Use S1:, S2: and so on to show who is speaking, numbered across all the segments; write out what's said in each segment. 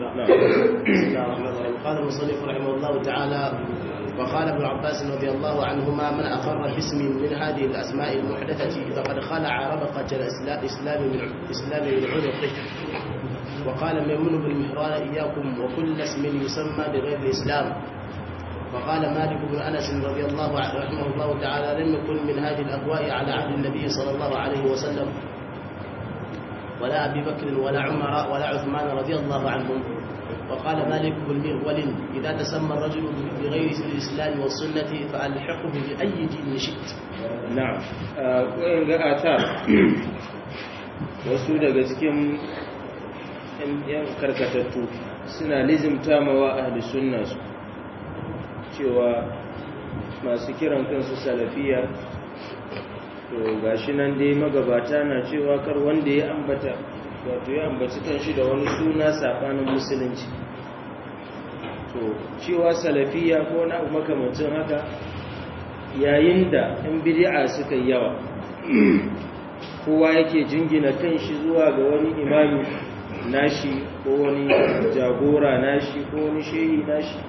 S1: نعم
S2: بسم الله الرحمن الرحيم قال المصنف رحمه الله تعالى وقال ابن عباس رضي الله عنهما من أقر باسم من هذه الأسماء المحدثة فقد خلع ربقة الإسلام من الإسلام من عنقه وقال ميمون بن مهران إياكم وكل اسم يسمى بغير الإسلام وقال مالك بن أنس رضي الله عنه رحمه الله تعالى لم يكن من هذه الأهواء على عهد النبي صلى الله عليه وسلم ولا أبي بكر ولا عمر ولا عثمان رضي الله عنهم وقال مالك بن مغول إذا تسمى الرجل بغير اسم الإسلام والسنة فألحقه بأي دين شئت
S1: na'am koyin ga atar wasu daga cikin yan karkatattu suna lizimta mawa ahli sunna su cewa masu kiran kansu salafiya to gashi nan dai magabata na cewa kar wanda ya ambata wato ya ambaci kanshi da wani suna sabanin musulunci to cewa salafiya ko na makamancin haka yayin da ‘yan bidi'a suka yi yawa kowa yake jingina kan shi zuwa ga wani imami nashi ko wani jagora nashi ko wani shehi nashi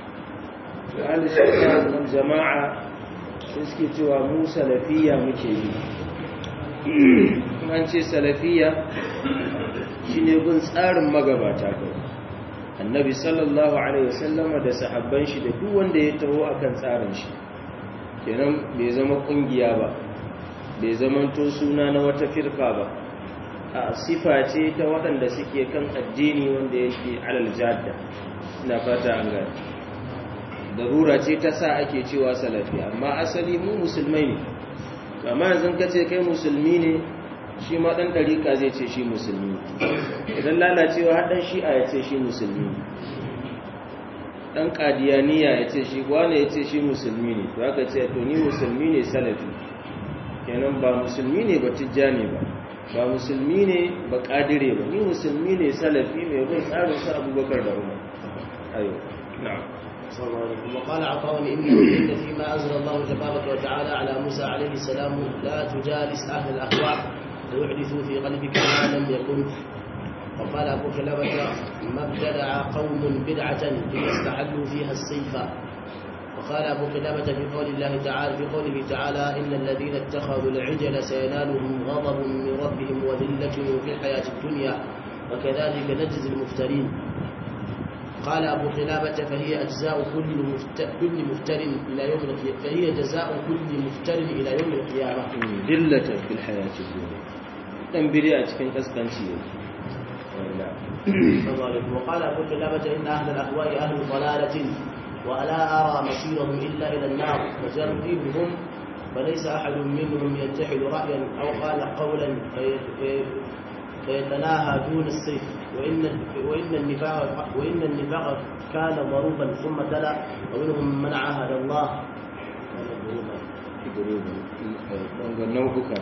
S1: alisun jama'a sun suke cewa mu salafiya muke yi an ce salafiya shi ne bin tsarin magabata kawai annabi sallallahu alaihi wasallama da sahabban shi da duk wanda ya taho akan tsarin shi kenan bai zama kungiya ba bai zama to suna na wata firka ba a sifa ce ta waɗanda suke kan addini wanda yake alal jadda ina fata an gani darura ce ta sa ake cewa salafi amma asali mu musulmai ne amma yanzu ka ce kai musulmi ne shi ma ɗan ɗariƙa zai ce shi musulmi idan lalacewa haɗin shi'a ya ce shi musulmi dan kadiyaniya ya ce shi wane ya ce shi musulmi ne to aka ce to ni musulmi ne salafi kenan ba musulmi ne ba tijjani ba ba musulmi ne ba kadire ba ni musulmi ne salafi mai bin tsarin sa abubakar da umar ayo na'am
S2: صلى الله عليه وسلم وقال عطاء إن إن فيما أنزل الله تبارك وتعالى على موسى عليه السلام لا تجالس أهل الأهواء ويحدثوا في قلبك ما لم يكن وقال أبو كلابة ما ابتدع قوم بدعة إلا استحلوا فيها السيف وقال أبو كلابة في قول الله تعالى في قوله تعالى إن الذين اتخذوا العجل سينالهم غضب من ربهم وذلة في الحياة الدنيا وكذلك نجزي المفترين قال أبو خلابة فهي أجزاء كل مفتر, كل مفتر إلى يوم القيامة فهي جزاء كل مفتر إلى يوم القيامة
S1: دلة في الحياة الدنيا تنبري أتكن كسكنسي
S2: وقال أبو خلابة إن أهل الأهواء أهل ضلالة ولا أرى مسيرهم إلا إلى النار وجربهم فليس أحد منهم يتحد رأيا أو قال قولا فيتناهى دون السيف وإن وإن النفاق وإن النفاق كان ضروبا ثم تلا ومنهم من عاهد الله
S1: nau'uka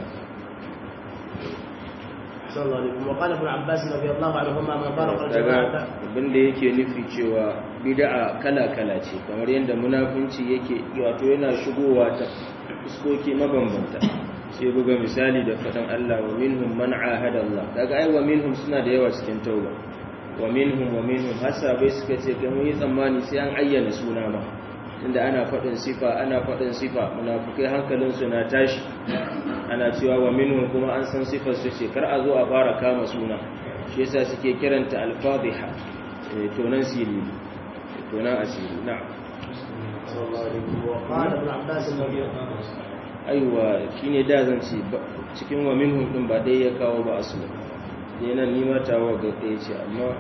S2: صلى الله عليه وسلم وقال ابن عباس رضي الله عنهما من فرق الجماعة
S1: daga abinda yake nufi cewa bid'a kala-kala ce kamar yadda munafunci yake wato yana shigowa ta fuskoki mabambanta sai buga misali da faɗin Allah wa minhum man ahada Allah daga ai wa minhum suna da yawa cikin tauba wa minhum wa minhum hasabai suka ce kai mun yi tsammani sai an ayyana suna ma inda ana faɗin sifa ana faɗin sifa munafukai hankalin su na tashi ana cewa wa minhum kuma an san sifar su ce kar a zo a fara kama suna shi yasa suke kiranta al-fadhiha tonan sirri tonan asiri na'am
S2: صلى الله عليه وسلم وقال ابن عباس رضي الله عنه
S1: aiwa shine da zan ce cikin wa minhum din ba dai ya kawo ba asu ne nan ni mata wa ga ɗaya ce amma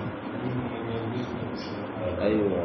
S1: aiwa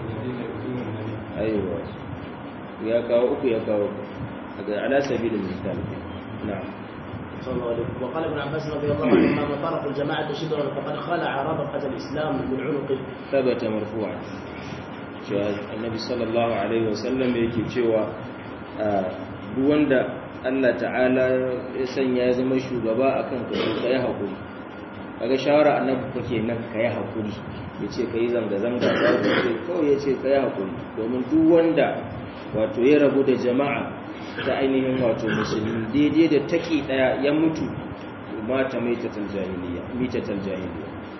S1: aiwa ya kawo uku ya kawo daga ala sabilin misal na'am
S2: صلى الله عليه وسلم وقال ابن عباس رضي الله عنهما من فرق الجماعة شبرا فقد خلع ربقة الإسلام من عنقه
S1: ثبت مرفوعا cewa annabi sallallahu alaihi wasallam yake cewa duk wanda Allah ta'ala ya sanya ya zama shugaba akan ka to kai hakuri kaga shawara annabi kake nan kai hakuri yace kai zanga zanga ba ce kawai yace kai hakuri domin duk wanda wato ya rabu da jama'a ta ainihin wato musulmi daidai da taki daya ya mutu mata maitatal jahiliya mitatal jahiliya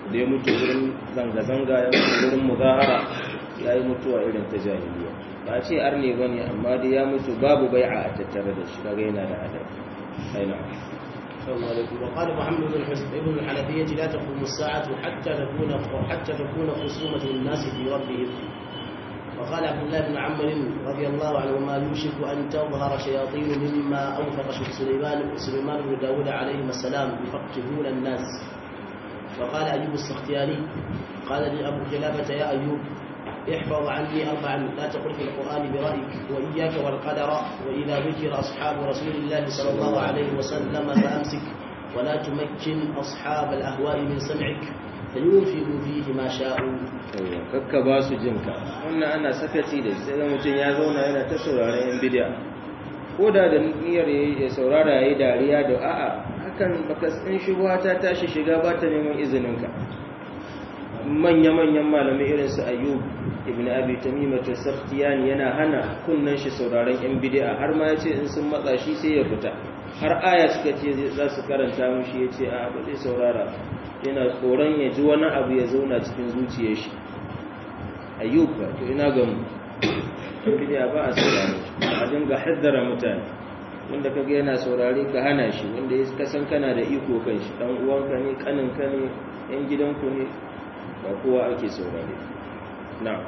S1: da ya mutu wurin zanga-zanga ya mutu wurin muzahara ya yi mutuwa irin ta jahiliya ba ce arne ba ne amma dai ya mutu babu bai'a a tattare da shi kaga yana da hadari aina
S2: السلام عليكم وقال محمد بن ابن الحنفية لا تقوم الساعة حتى تكون حتى تكون خصومة الناس في ربهم وقال عبد الله بن عمرو رضي الله عنهما يوشك أن تظهر شياطين مما أوفق سليمان سليمان بن داود عليهما السلام يفقهون الناس فقال أيوب السختياني قال لي أبو كلابة يا أيوب احفظ عني أربعا لا تقل في القرآن برأيك وإياك والقدر وإذا ذكر أصحاب رسول الله صلى الله عليه وسلم فأمسك ولا تمكن أصحاب الأهواء من سمعك فينفقوا فيه ما شاءوا
S1: kakka ba su jinka wannan ana sakaci da sai da mutum ya zauna yana ta sauraron yan bidiya ko da da niyyar ya saurara ya yi dariya da a'a hakan baka in shubuha ta tashi shiga ba ta neman izininka manya-manyan malamai irin su ayyub ibn abi tamima tasakhtiyani yana hana kunnan shi sauraron yan bid'a har ma yace in sun matsa shi sai ya fita har aya suka ce za su karanta mushi yace a ba zai saurara yana tsoron ya ji wani abu ya zauna cikin zuciyar shi ayyub ba to ina ga mu bid'a ba a saurare a dinga haddara mutane wanda kaga yana saurare ka hana shi wanda ya kasan kana da iko kan shi dan uwanka ne kaninka ne yan gidanku ne ba kowa ake saurare na'am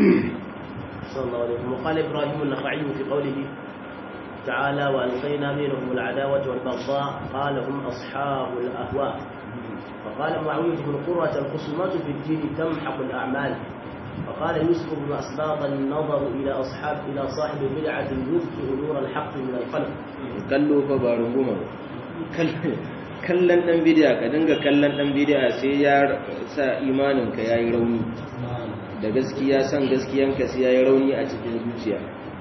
S2: صلى الله عليه وسلم وقال إبراهيم النخعي في قوله تعالى وألقينا بينهم العداوة والبغضاء قال هم أصحاب الأهواء فقال معاوية بن قرة الخصومات في الدين تمحق الأعمال فقال يوسف بن أسباط النظر إلى أصحاب إلى صاحب بدعة يذكر نور الحق من القلب
S1: kallo fa ba runguma kallon dan bidiya ka dinga kallon dan bidiya sai ya sa imaninka yayi rauni da gaskiya san gaskiyanka sai yayi rauni a cikin zuciya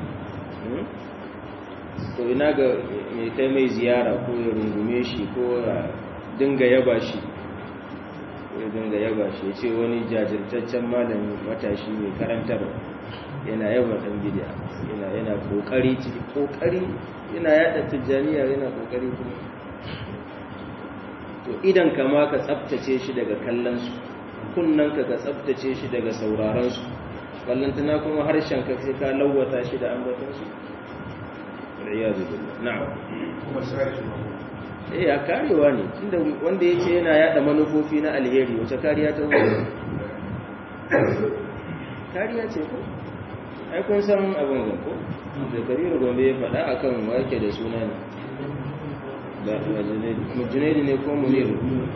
S1: to ina ga mai kai mai ziyara ko ya rungume shi ko ya dinga yaba shi ya dinga yaba shi ya ce wani jajirtaccen malami matashi mai karantar yana yaba dan bidiya yana yana kokari ciki kokari yana yada tijjaniya yana kokari kuma to idan ka ma ka tsaftace shi daga kallon su kunnan ka ka tsaftace shi daga sauraron su ballantana kuma harshen ka sai ka lawwata shi da ambaton su waliyadu billah na'am eh ya karewa ne tunda wanda yace yana yada manufofi na alheri wace kariya ta wuce kariya ce ko ai kun san abin ga ko da kabiru gombe ya faɗa akan wake da suna ne da junaidu ne ko muniru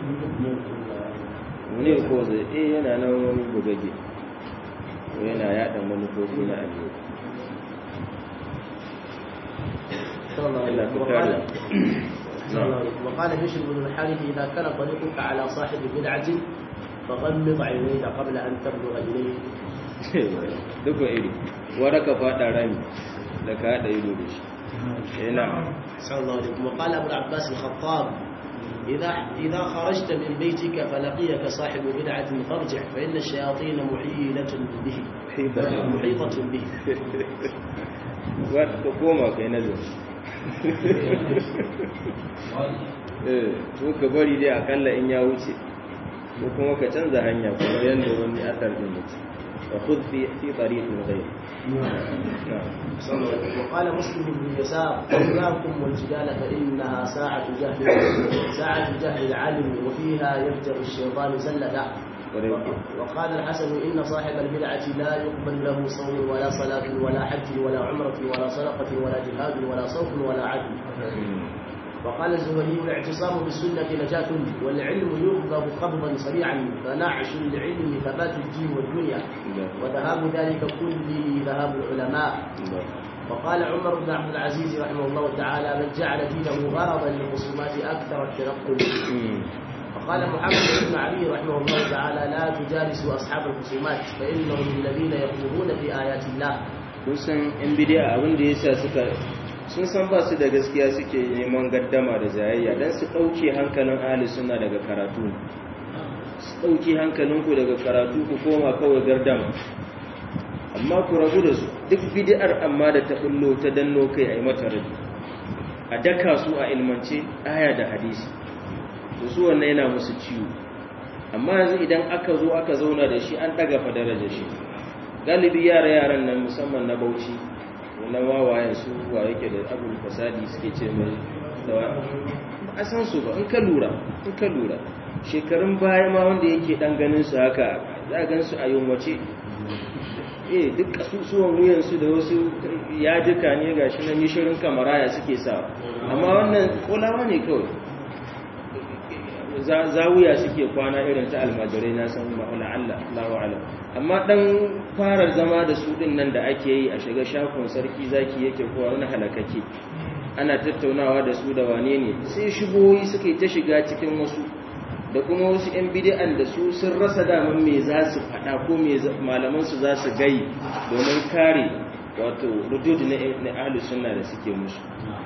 S1: munir ko zai eh yana nan wani bugage yana yada manufofi na alheri
S2: وقال وقال بشر بن الحارث إذا كان طريقك على صاحب بدعة فغمض عينيك قبل أن تبلغ إليه
S1: duka iri wara ka fada rami da ka haɗa ido da shi yana
S2: صلى الله عليه وسلم وقال أبو العباس الخطاب إذا إذا خرجت من بيتك فلقيك صاحب بدعة فارجع فإن الشياطين محيلة به محيطة به
S1: ka koma kai nazari ko ka bari dai akalla in ya wuce ko kuma ka canza hanya kuma yadda wani asar din mutu wa khudh fi fi tariqin ghayr
S2: وقال مسلم بن يسار إياكم والجدال فإنها ساعة جهل ساعة جهل العالم وفيها يفجر الشيطان زلدا وقال الحسن إن صاحب البدعة لا يقبل له صوم ولا صلاة ولا حج ولا عمرة ولا صدقة ولا جهاد ولا صوم ولا عدل وقال الزهري الاعتصام بالسنة نجاة والعلم يقبض قبضا سريعا فنعش العلم ثبات الدين والدنيا وذهاب ذلك كله ذهاب العلماء وقال عمر بن عبد العزيز رحمه الله تعالى من جعل دينه غرضا للخصومات أكثر التنقل وقال محمد بن علي رحمه الله تعالى لا تجالسوا أصحاب الخصومات فإنهم الذين يخوضون في آيات الله
S1: kun san yan bidiya abin da yasa suka sun san ba su da gaskiya suke neman gaddama da jayayya don su ɗauke hankalin ahli suna daga karatu su ɗauke hankalinku daga karatu ku koma kawai gardama amma ku rabu da su duk bidiyar amma da ta ɓullo ta danno kai a yi mata rabi a daka su a ilmance aya da hadisi to su wannan yana musu ciwo amma yanzu idan aka zo aka zauna da shi an daga fa darajar shi galibi yara yaran nan musamman na Bauchi na wawayen su wa yake da abul fasadi suke ce mai da a san su ba in ka lura in ka lura shekarun baya ma wanda yake dan ganin su haka za a gan su a yunwace eh duk kasusuwan wuyansu da wasu yajika ne ga shi na mishirin kamaraya suke sa amma wannan kolawa ne kawai zawuya suke kwana irin ta almajirai na san ma'ula Allah Allahu alam amma dan fara zama da su din nan da ake yi a shiga shafin sarki zaki yake kowa wani halakake ana tattaunawa da su da wane ne sai shigoyi suka yi ta shiga cikin wasu da kuma wasu 'yan bidi'an da su sun rasa daman me za su faɗa ko me malamansu za su gai domin kare wato rudud na ahlus sunna da suke musu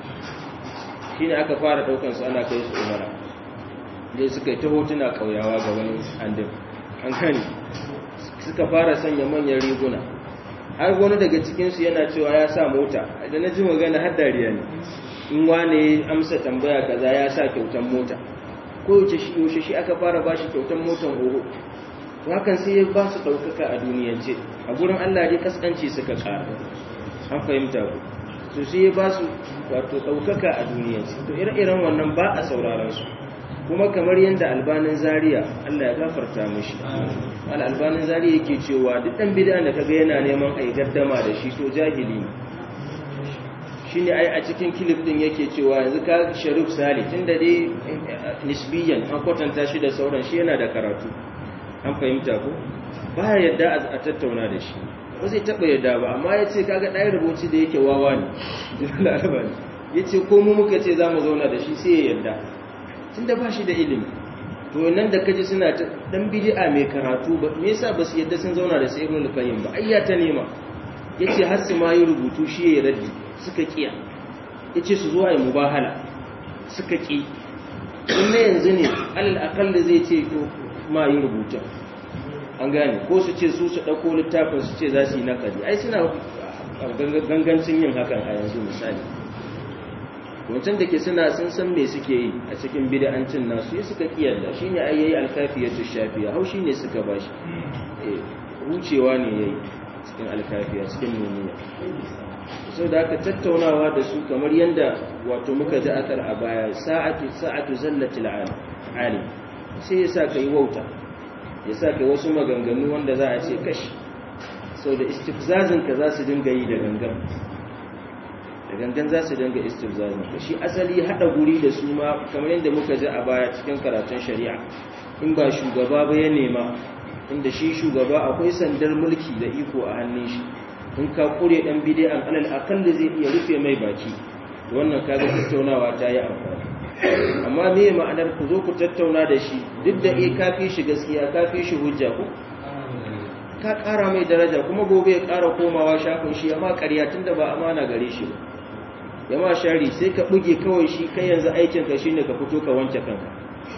S1: shine aka fara daukan su ana kai su umara dai suka yi ta hotuna kauyawa ga wani andin an kani suka fara sanya manyan riguna har wani daga cikinsu yana cewa ya sa mota da na ji magana har dariya ne in wane amsa tambaya kaza ya sa kyautan mota ko yaushe shi aka fara ba shi kyautan motan horo to hakan sai ya ba su ɗaukaka a duniyance a gurin allah dai kaskanci suka ƙara an fahimta ku to sai ya ba su wato ɗaukaka a duniyance to ire-iren wannan ba a sauraron su kuma kamar yadda albanin zaria Allah ya gafarta mishi al albanin zaria yake cewa duk dan bid'a da kaga yana neman ai gaddama da shi to jahili ne shine ai a cikin clip din yake cewa yanzu ka Sharif Sali tunda dai nisbiyan an kwatanta shi da sauran shi yana da karatu an fahimta ko baya yadda a tattauna da shi ba zai taba yadda ba amma yace kaga dai rubuci da yake wawa ne yace ko mu muka ce zamu zauna da shi sai ya yadda tunda ba shi da ilimi to nan da kaji suna ta dan bid'a mai karatu ba me yasa basu yadda sun zauna da sai ibn al-qayyim ba ayya ta nema yace har su ma yi rubutu shi ya raddi suka kiya yace su zo ayi mubahala suka ki in ne yanzu ne alal aqall zai ce to ma yi rubutu an gane ko su ce su su dauko littafin su ce za su yi nakali ai suna gangancin yin hakan a yanzu misali wancan da ke suna sun san me suke yi a cikin bid'ancin nasu ya suka kiyarda shine ai yayi alkafiyatu shafiya hau shine suka bashi eh wucewa ne yayi cikin alkafiya cikin nuniya so da aka tattaunawa da su kamar yanda wato muka ji akar a baya sa'atu sa'atu zallatil alim sai yasa kai wauta yasa kai wasu maganganu wanda za a ce kashi sau da istifzazin ka za su dinga yi da gangan da gangan za su dinga istifzazin ka shi asali hada guri da su ma kamar yadda muka ji a baya cikin karatun shari'a in ba shugaba ba ya nema inda shi shugaba akwai sandar mulki da iko a hannun shi in ka kure dan bid'an alal akal zai iya rufe mai baki wannan kaga tattaunawa ta yi amfani amma me ma'anar ku zo ku tattauna da shi duk da eh kafi shi gaskiya kafi shi hujja ku ka ƙara mai daraja kuma gobe ya ƙara komawa shafin shi amma ƙarya tunda ba amana gare shi ba yama shari sai ka buge kawai shi kai yanzu aikin ka shine ka fito ka wanke kanka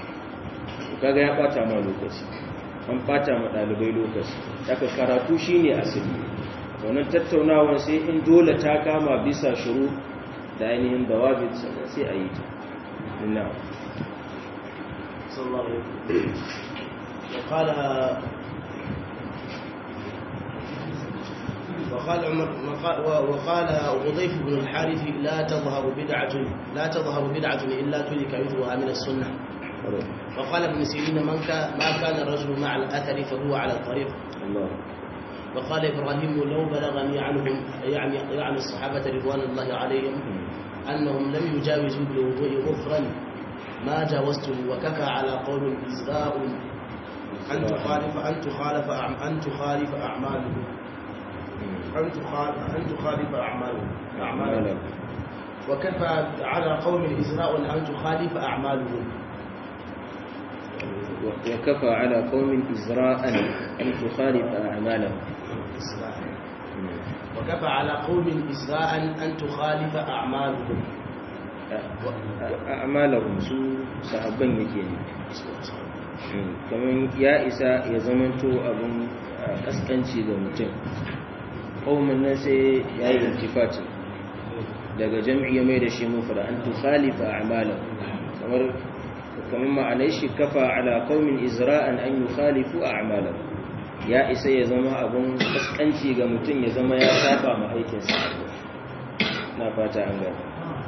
S1: kaga ya bata ma lokaci an bata ma dalibai lokaci daga karatu shine asali wannan tattaunawar sai in dole ta kama bisa shuru da ainihin dawabit sannan sai a yi ta inna
S2: sallallahu alaihi وقال وقال عمر وقال غضيف بن الحارث لا تظهر بدعة لا تظهر بدعة إلا تلك مثلها من السنة وقال ابن سيرين من كان ما كان الرجل مع الأثر فهو على الطريق
S1: الله
S2: وقال إبراهيم لو بلغني عنهم يعني يعني الصحابة رضوان الله عليهم أنهم لم يجاوزوا بالوضوء غفرا ما جاوزته وكفى على قول إزراء أن تخالف أن تخالف أعم- أن تخالف أعماله أن تخالف أن تخالف أعماله أعماله وكفى على قوم إزراء أن تخالف أعمالهم
S1: وكفى على قوم إزراء أن تخالف أعمالهم
S2: وكفى على قوم إزراء أن تخالف أعمالهم
S1: أعمالهم su sahabban yake ne kamar ya isa ya zamanto abin kaskanci ga mutum ƙaumin nan sai ya yi intifati daga jam'i ya mai da shi mufra an tukhalifa a'malahu kamar kamar ma'anai shi kafa ala qaumin izra'an an yukhalifu a'malahum ya isa ya zama abun kaskanci ga mutum ya zama ya saba ma aikinsa na fata an gani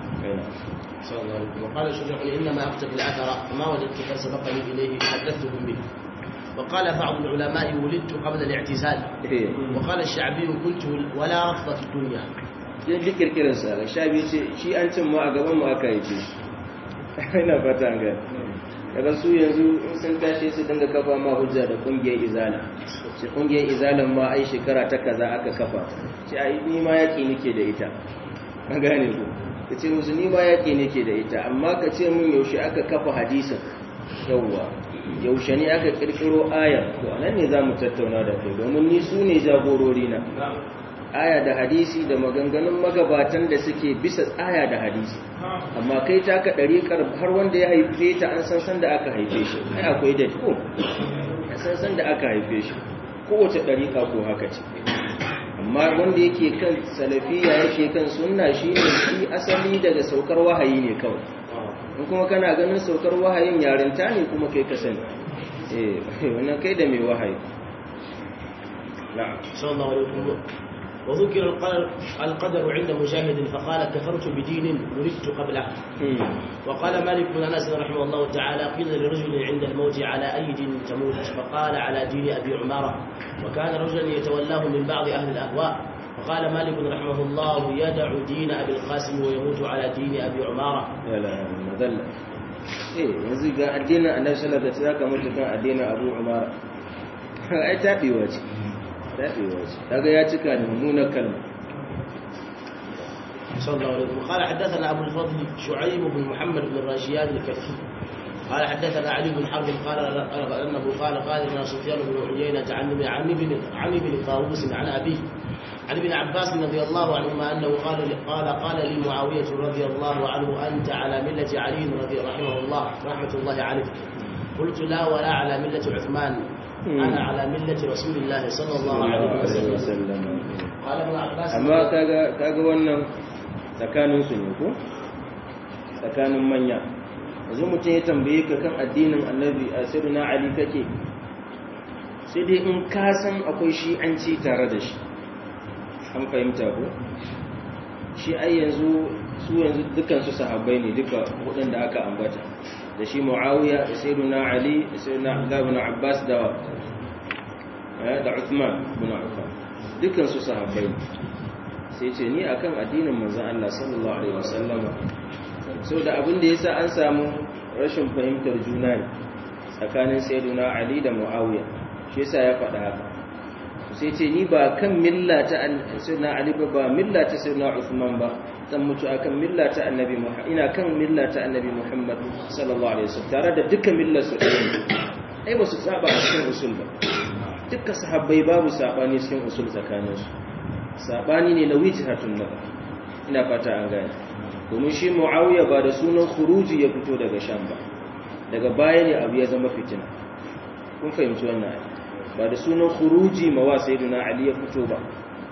S2: وقال الشجاع إنما أكتب الأثر فما وجدت قد سبقني إليه حدثتهم به وقال بعض العلماء ولدت قبل الاعتزال وقال الشعبي كنت ولا رفض في الدنيا
S1: yin duk kirkirinsa da sha biyu ce shi an cin ma a gaban mu aka yi ce ina fata an gani daga su yanzu in sun tashi su dinga kafa ma hujja da kungiyar izala shi kungiyar izalan ma ai shekara ta kaza aka kafa shi ai ni ma yaki nake da ita an gane ku ka ce musu ni ma yaki nake da ita amma ka ce mun yaushe aka kafa hadisin yawwa yaushe ne aka kirkiro ayar to anan ne zamu tattauna da kai domin ni su ne jagorori na aya da hadisi da maganganun magabatan da suke bisa aya da hadisi amma kai ta ka ɗariƙar har wanda ya haife ta an san san da aka haife shi ai akwai da ko an san san da aka haife shi kowace ɗariƙa ko haka ce amma wanda yake kan salafiya yake kan sunna shi ne shi asali daga saukar wahayi ne kawai in kuma kana ganin saukar wahayin yarinta ne kuma kai ka sani eh wannan kai da mai wahayi na'am
S2: sallallahu alaihi wasallam وذكر القدر, القدر عند مجاهد فقال كفرت بدين ولدت قبله وقال مالك بن انس رحمه الله تعالى قيل لرجل عند الموت على اي دين تموت فقال على دين ابي عماره وكان رجلا يتولاه من بعض اهل الاهواء فقال مالك رحمه الله يدع دين ابي القاسم ويموت على دين ابي عماره
S1: ya la madalla eh yanzu ga addinin annabi sallallahu alaihi wasallam mutu kan addinin abu umara ai tabewa ce tabewa ce kaga ya cika da mummunar kalma
S2: صلى الله عليه وسلم قال حدثنا ابو الفضل شعيب بن محمد بن الراشيان الكفي قال حدثنا علي بن حرب قال انه قال قال لنا سفيان بن عيينه عن عن ابن عن ابن طاووس عن ابيه عن ابن عباس رضي الله عنهما انه قال قال قال لي معاويه رضي الله عنه انت على مله علي رضي رحمه الله رحمه الله عليه قلت لا ولا على مله عثمان انا على مله رسول الله صلى الله عليه وسلم قال ابن عباس
S1: amma kaga kaga wannan tsakanin su ne ko tsakanin manya yanzu mutum ya tambaye ka kan addinin annabi a sirrina ali kake sai dai in ka san akwai shi an ci tare da shi an fahimta ko shi ai yanzu su yanzu dukan su sahabbai ne duka hudun da aka ambata da shi muawiya da sayyiduna ali da sayyiduna abdullah ibn abbas da da uthman ibn affan dukan su sahabbai ne sai ce ni akan addinin manzon Allah sallallahu alaihi wasallama da abin da yasa an samu rashin fahimtar juna ne tsakanin sayyiduna ali da muawiya shi yasa ya faɗa haka sai ce ni ba kan milla ta sayyidina ali ba ba milla ta sayyidina usman ba zan mutu akan milla ta annabi muhammad ina kan milla ta annabi muhammad sallallahu alaihi wasallam tare da duka millar su ai ba su saba a cikin usul ba duka sahabbai babu sabani cikin usul tsakanin su sabani ne na wijhatun nazar ina fata an gane domin shi muawiya ba da sunan khuruji ya fito daga sham ba daga baya ne abu ya zama fitina kun fahimci wannan ai ba da sunan khuruji mawa sayyidina ali ya fito ba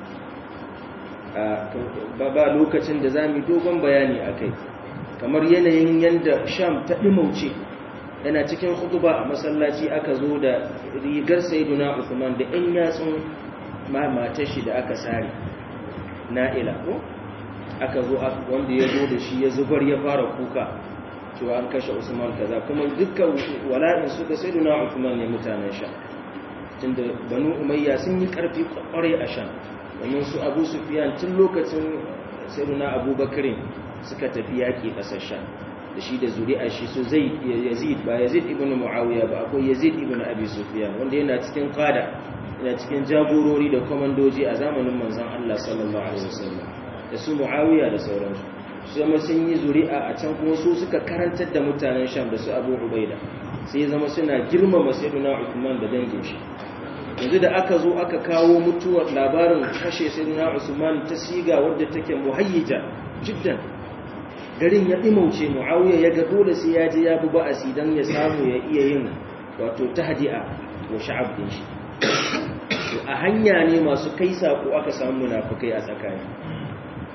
S1: ba ba lokacin da zamu dogon bayani akai kamar yanayin yanda sham ta dimauce yana cikin khutba a masallaci aka zo da rigar sayyidina usman da ɗan yatsun matar shi da aka sare na'ila ko aka zo wanda ya zo da shi ya zubar ya fara kuka cewa an kashe usman kaza kuma dukkan wala'in suka sayyidina usman ne mutanen sha tunda banu umayya sun yi karfi kwarai a shan domin su abu sufiyan tun lokacin sayyidina abubakarin suka tafi yaƙi ƙasar shan da shi da zuri'a shi su zai yazid ba yazid ibn muawiya ba akwai yazid ibn abi sufiyan wanda yana cikin qada yana cikin jagorori da komandoji a zamanin manzon Allah sallallahu alaihi wasallam da su muawiya da sauransu su zama sun yi zuri'a a can kuma su suka karantar da mutanen sham da su abu ubaida sai zama suna girmama sayyidina Uthman da dangin shi yanzu da aka zo aka kawo mutuwar labarin kashe sayyidina Usman ta siga wadda take muhayyija jiddan garin ya dimauce Muawiya ya ga dole sai ya je ya bi ba'asi dan ya samu ya iya yin wato tahdi'a wa sha'ab din shi a hanya ne masu kai sako aka samu munafikai a tsakani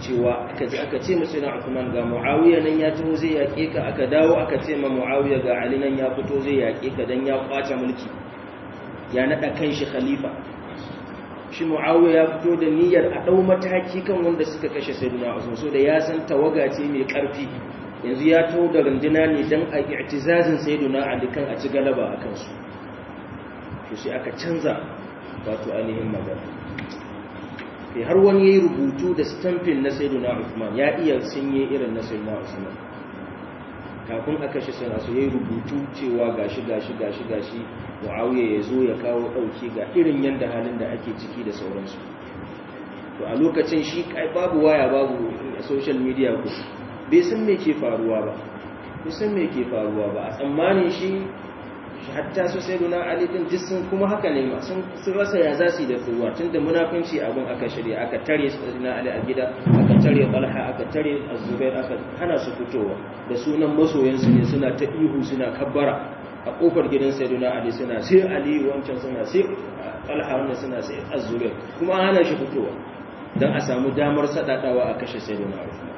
S1: cewa aka ji aka ce masu na Uthman ga Muawiya nan ya taho zai yaƙe ka aka dawo aka ce ma Muawiya ga Ali nan ya fito zai yaƙe ka dan ya kwace mulki ya nada kan shi khalifa shi Muawiya ya fito da niyyar a dau mataki kan wanda suka kashe Sayyidina Usman so da ya san tawaga ce mai karfi yanzu ya taho da runduna ne dan a i'tizazin Sayyidina Ali kan a ci galaba akan su to sai aka canza wato ainihin magana sai har wani yayi rubutu da stamping na Sayyidina Uthman ya iya sinye irin na Sayyidina Uthman kafin aka shi sana so yayi rubutu cewa gashi gashi gashi gashi Muawiya ya zo ya kawo dauki ga irin yanda halin da ake ciki da sauransu to a lokacin shi kai babu waya babu social media ku bai san me ke faruwa ba bai san me ke faruwa ba a tsammanin shi hatta su sai duna ali din duk sun kuma haka ne ma sun rasa ya za su da tsuwa tun da munafinci abin aka shirya aka tare su duna ali a gida aka tare talha aka tare azubair aka hana su fitowa da sunan masoyansu ne suna ta ihu suna kabbara a kofar gidan sayyiduna ali suna sai ali wancan suna sai talha wannan suna sai azubair kuma hana shi fitowa dan a samu damar sadadawa a kashe sayyiduna usman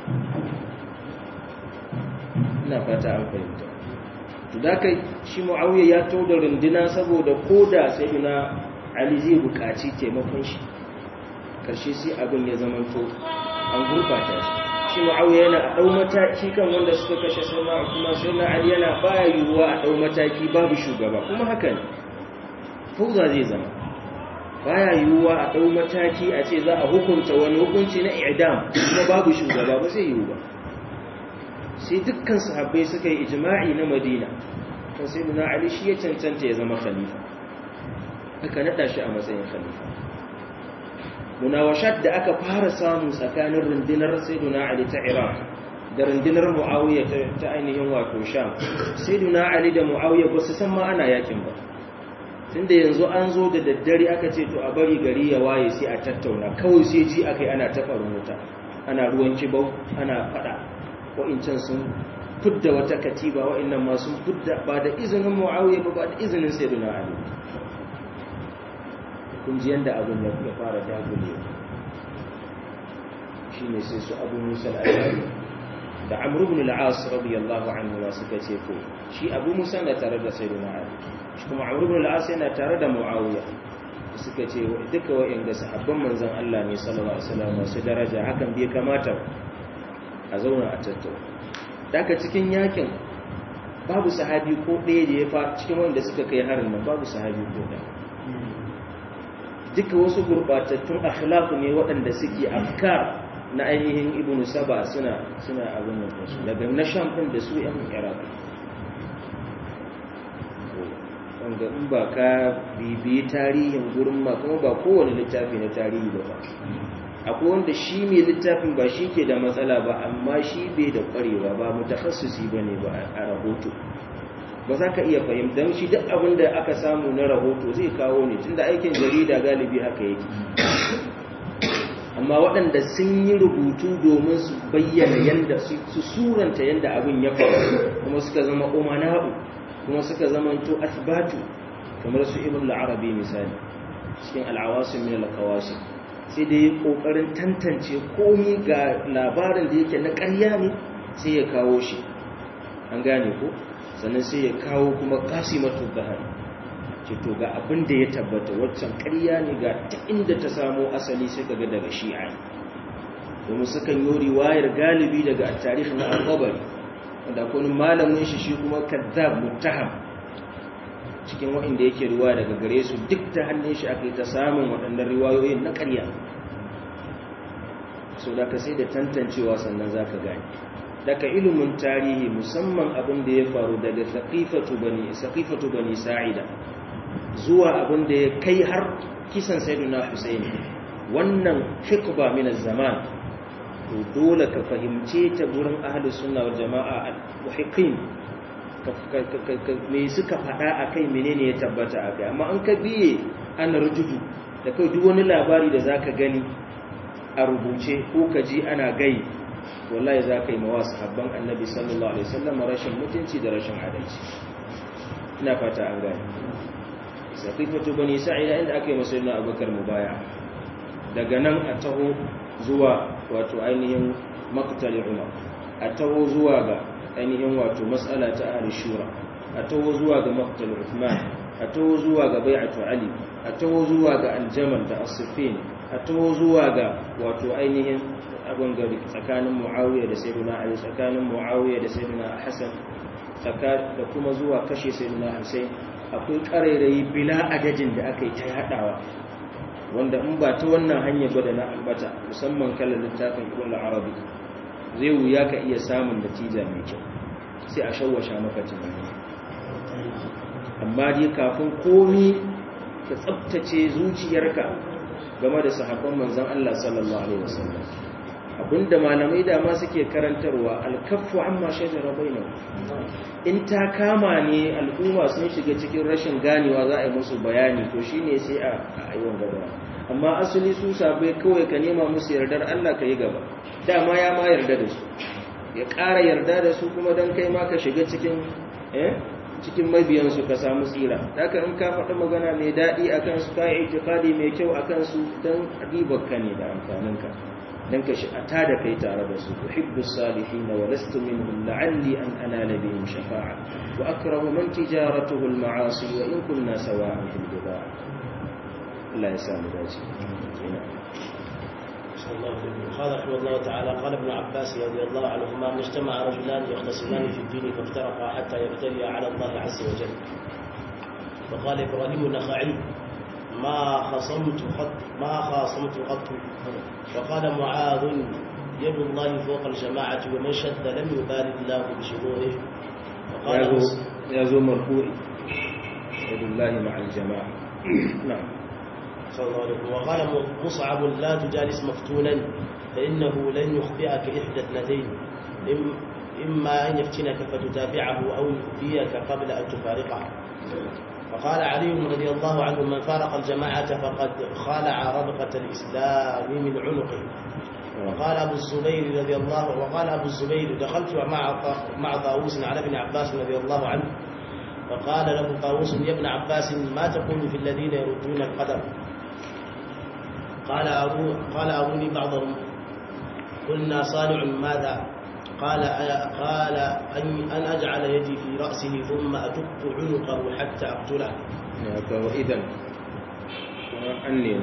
S1: ina fata an fahimta to da kai shi muawiya ya to da runduna saboda koda sayyidina ali zai buƙaci taimakon shi karshe sai abin ya zama to an gurbata shi shi muawiya yana a dau mataki kan wanda suka kashe sayyidina kuma sayyidina ali yana baya yiwuwa a dau mataki babu shugaba kuma haka ne fauza zai zama baya yiwuwa a dau mataki a ce za a hukunta wani hukunci na i'dam kuma babu shugaba ba zai yiwu ba sai dukkan sahabbai suka yi ijma'i na madina kan sai nuna ali shi ya cancanta ya zama khalifa aka nada shi a matsayin khalifa munawashat da aka fara samu tsakanin rundunar sayyiduna ali ta iraq da rundunar muawiya ta ainihin wato sham sayyiduna ali da muawiya ba su san ma ana yakin ba tunda yanzu an zo da daddare aka ce to a bari gari ya waye sai a tattauna kawai sai ji akai ana taɓa wuta ana ruwan kibau ana fada wa'incan sun fudda wata katiba wa'innan ma sun fudda ba da izinin mu'awiyya ba ba da izinin sayyidina ali kun ji yanda abin ya fara dagule shine sai su abu musa al-ashari da amr ibn al-as radiyallahu anhu ma suka ce ko shi abu musa na tare da sayyidina ali shi kuma amr ibn al-as yana tare da mu'awiyya suka ce duka wa'inda sahabban manzon Allah ne sallallahu alaihi wasallam masu daraja hakan bai kamata a zauna a tattauna daga cikin yakin babu sahabi ko ɗaya da ya fa cikin wanda suka kai harin nan babu sahabi ko ɗaya duka wasu gurɓatattun akhlaq ne waɗanda suke afkar na ainihin ibnu saba suna suna abin nan su daga na sham ɗin da su yan iraq wanda in ba ka bibiyi tarihin gurin ma kuma ba kowane littafi na tarihi ba akwai wanda shi mai littafin ba shi ke da matsala ba amma shi bai da kwarewa ba mutakhassusi ba ne ba a rahoto ba za ka iya fahimtar shi duk abin da aka samu na rahoto zai kawo ne tunda aikin jarida galibi haka yake amma waɗanda sun yi rubutu domin su bayyana yadda su suranta yadda abin ya faru kuma suka zama umana'u kuma suka zama to asbatu kamar su ibn al-arabi misali cikin al-awasim min al-qawasim sai da ya kokarin tantance komi ga labarin da yake na ƙarya ne sai ya kawo shi an gane ko sannan sai ya kawo kuma kasimatu bahar ce to ga abin da ya tabbata waccan ƙarya ne ga ta inda ta samo asali sai kaga daga shi'a domin sukan yi riwayar galibi daga tarihi na al-qabari wanda akwai malamin shi shi kuma kazzab muttaham cikin waɗanda yake riwaya daga gare su duk ta hannun shi aka yi ta samun waɗannan riwayoyin na ƙarya so da ka sai da tantancewa sannan za ka gani daga ilimin tarihi musamman abin da ya faru daga saƙifatu bani sa'ida zuwa abin da ya kai har kisan sayyiduna Hussein wannan hikba min zaman to dole ka fahimce ta gurin ahlus sunna wal jama'a al-muhiqqin me suka faɗa akai menene ya tabbata akai amma an ka biye an rujudu da kai duk wani labari da zaka gani a rubuce ko ka ji ana gai wallahi zaka yi mawa sahabban annabi sallallahu alaihi wasallam rashin mutunci da rashin adalci ina fata an gane saqifatu bani sa'ida inda aka yi musulmi abubakar mubaya daga nan a taho zuwa wato ainihin maqtal umar a taho zuwa ga ainihin wato mas'ala ta ahli shura a taho zuwa ga maqtal uthman a taho zuwa ga bai'atu ali a taho zuwa ga aljamal da as-siffin a taho zuwa ga wato ainihin abin gari tsakanin muawiya da sayyidina ali tsakanin muawiya da sayyidina hasan da kuma zuwa kashe sayyidina husain akwai karairayi bila adadin da aka yi ta yadawa wanda in ba ta wannan hanyar gwada na albata musamman kallon littafin ibn arabi zai wuya ka iya samun natija mai kyau sai a shawwasha maka tunani amma dai kafin komi ka tsabtace zuciyarka game da sahabban manzon Allah sallallahu alaihi wasallam abinda malamai da ma suke karantarwa alkaffu amma shajara bainahum in ta kama ne al'umma sun shiga cikin rashin ganewa za a yi musu bayani to shine sai a ayyuan gaba amma asali su sabai kawai ka nema musu yardar Allah ka yi gaba dama ya ma yarda da su ya ƙara yarda da su kuma don kai ma ka shiga cikin eh cikin mabiyansu ka samu tsira haka in ka faɗi magana mai daɗi a kansu ka yi itikadi mai kyau a kansu don ribarka ne da amfaninka dan ka shi ata da kai tare da su tuhibbu salihin wa lastu minhum la'alli an anala bihim shafa'a wa akrahu man tijaratuhu al-ma'asi wa in kunna sawa'an fil bid'a Allah ya samu dace
S2: قال رحمه الله تعالى قال ابن عباس رضي الله عنهما ما اجتمع رجلان يختصمان في الدين فافترقا حتى يبتليا على الله عز وجل وقال ابراهيم النخعي ما خصمت قط ما خاصمت قط وقال معاذ يد الله فوق الجماعة ومن شد لم يبال الله بشروره وقال
S1: يا ذو مرفوع يد الله مع الجماعة نعم
S2: صلى الله عليه وسلم وقال مصعب لا تجالس مفتونا فإنه لن يخبئك إحدى اثنتين إما أن يفتنك فتتابعه أو يؤذيك قبل أن تفارقه وقال علي رضي الله عنه من فارق الجماعة فقد خالع ربقة الإسلام من عنقه وقال أبو الزبير رضي الله وقال أبو الزبير دخلت مع مع طاووس على ابن عباس رضي الله عنه فقال له طاووس يا ابن عباس ما تقول في الذين يردون القدر قال أبو قال أروني بعضهم قلنا صانع ماذا قال قال أن أن أجعل يدي في رأسه ثم أدق عنقه حتى أقتله.
S1: وإذا أني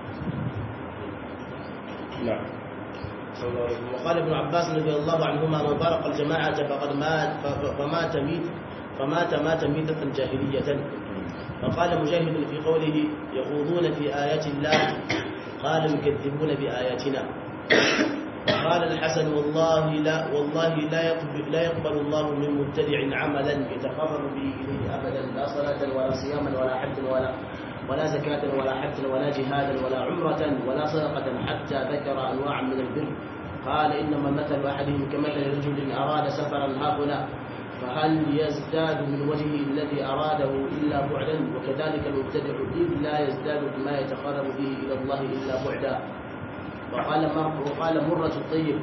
S1: نعم.
S2: وقال ابن عباس رضي الله عنهما من فارق الجماعة فقد مات فمات ميت فمات مات ميتة جاهلية. فقال مجاهد في قوله يخوضون في آيات الله قال يكذبون بآياتنا. قال الحسن والله لا والله لا يقبل, لا يقبل الله من مبتدع عملا يتقرب به اليه ابدا لا صلاه ولا صياما ولا حج ولا ولا زكاة ولا حجا ولا جهادا ولا عمرة ولا صدقة حتى ذكر أنواعا من البر قال إنما مثل أحدهم كمثل رجل أراد سفرا هاهنا فهل يزداد من وجهه الذي أراده إلا بعدا وكذلك المبتدع إذ لا يزداد بما يتقرب به إلى الله إلا بعدا وقال وقال مرة الطيب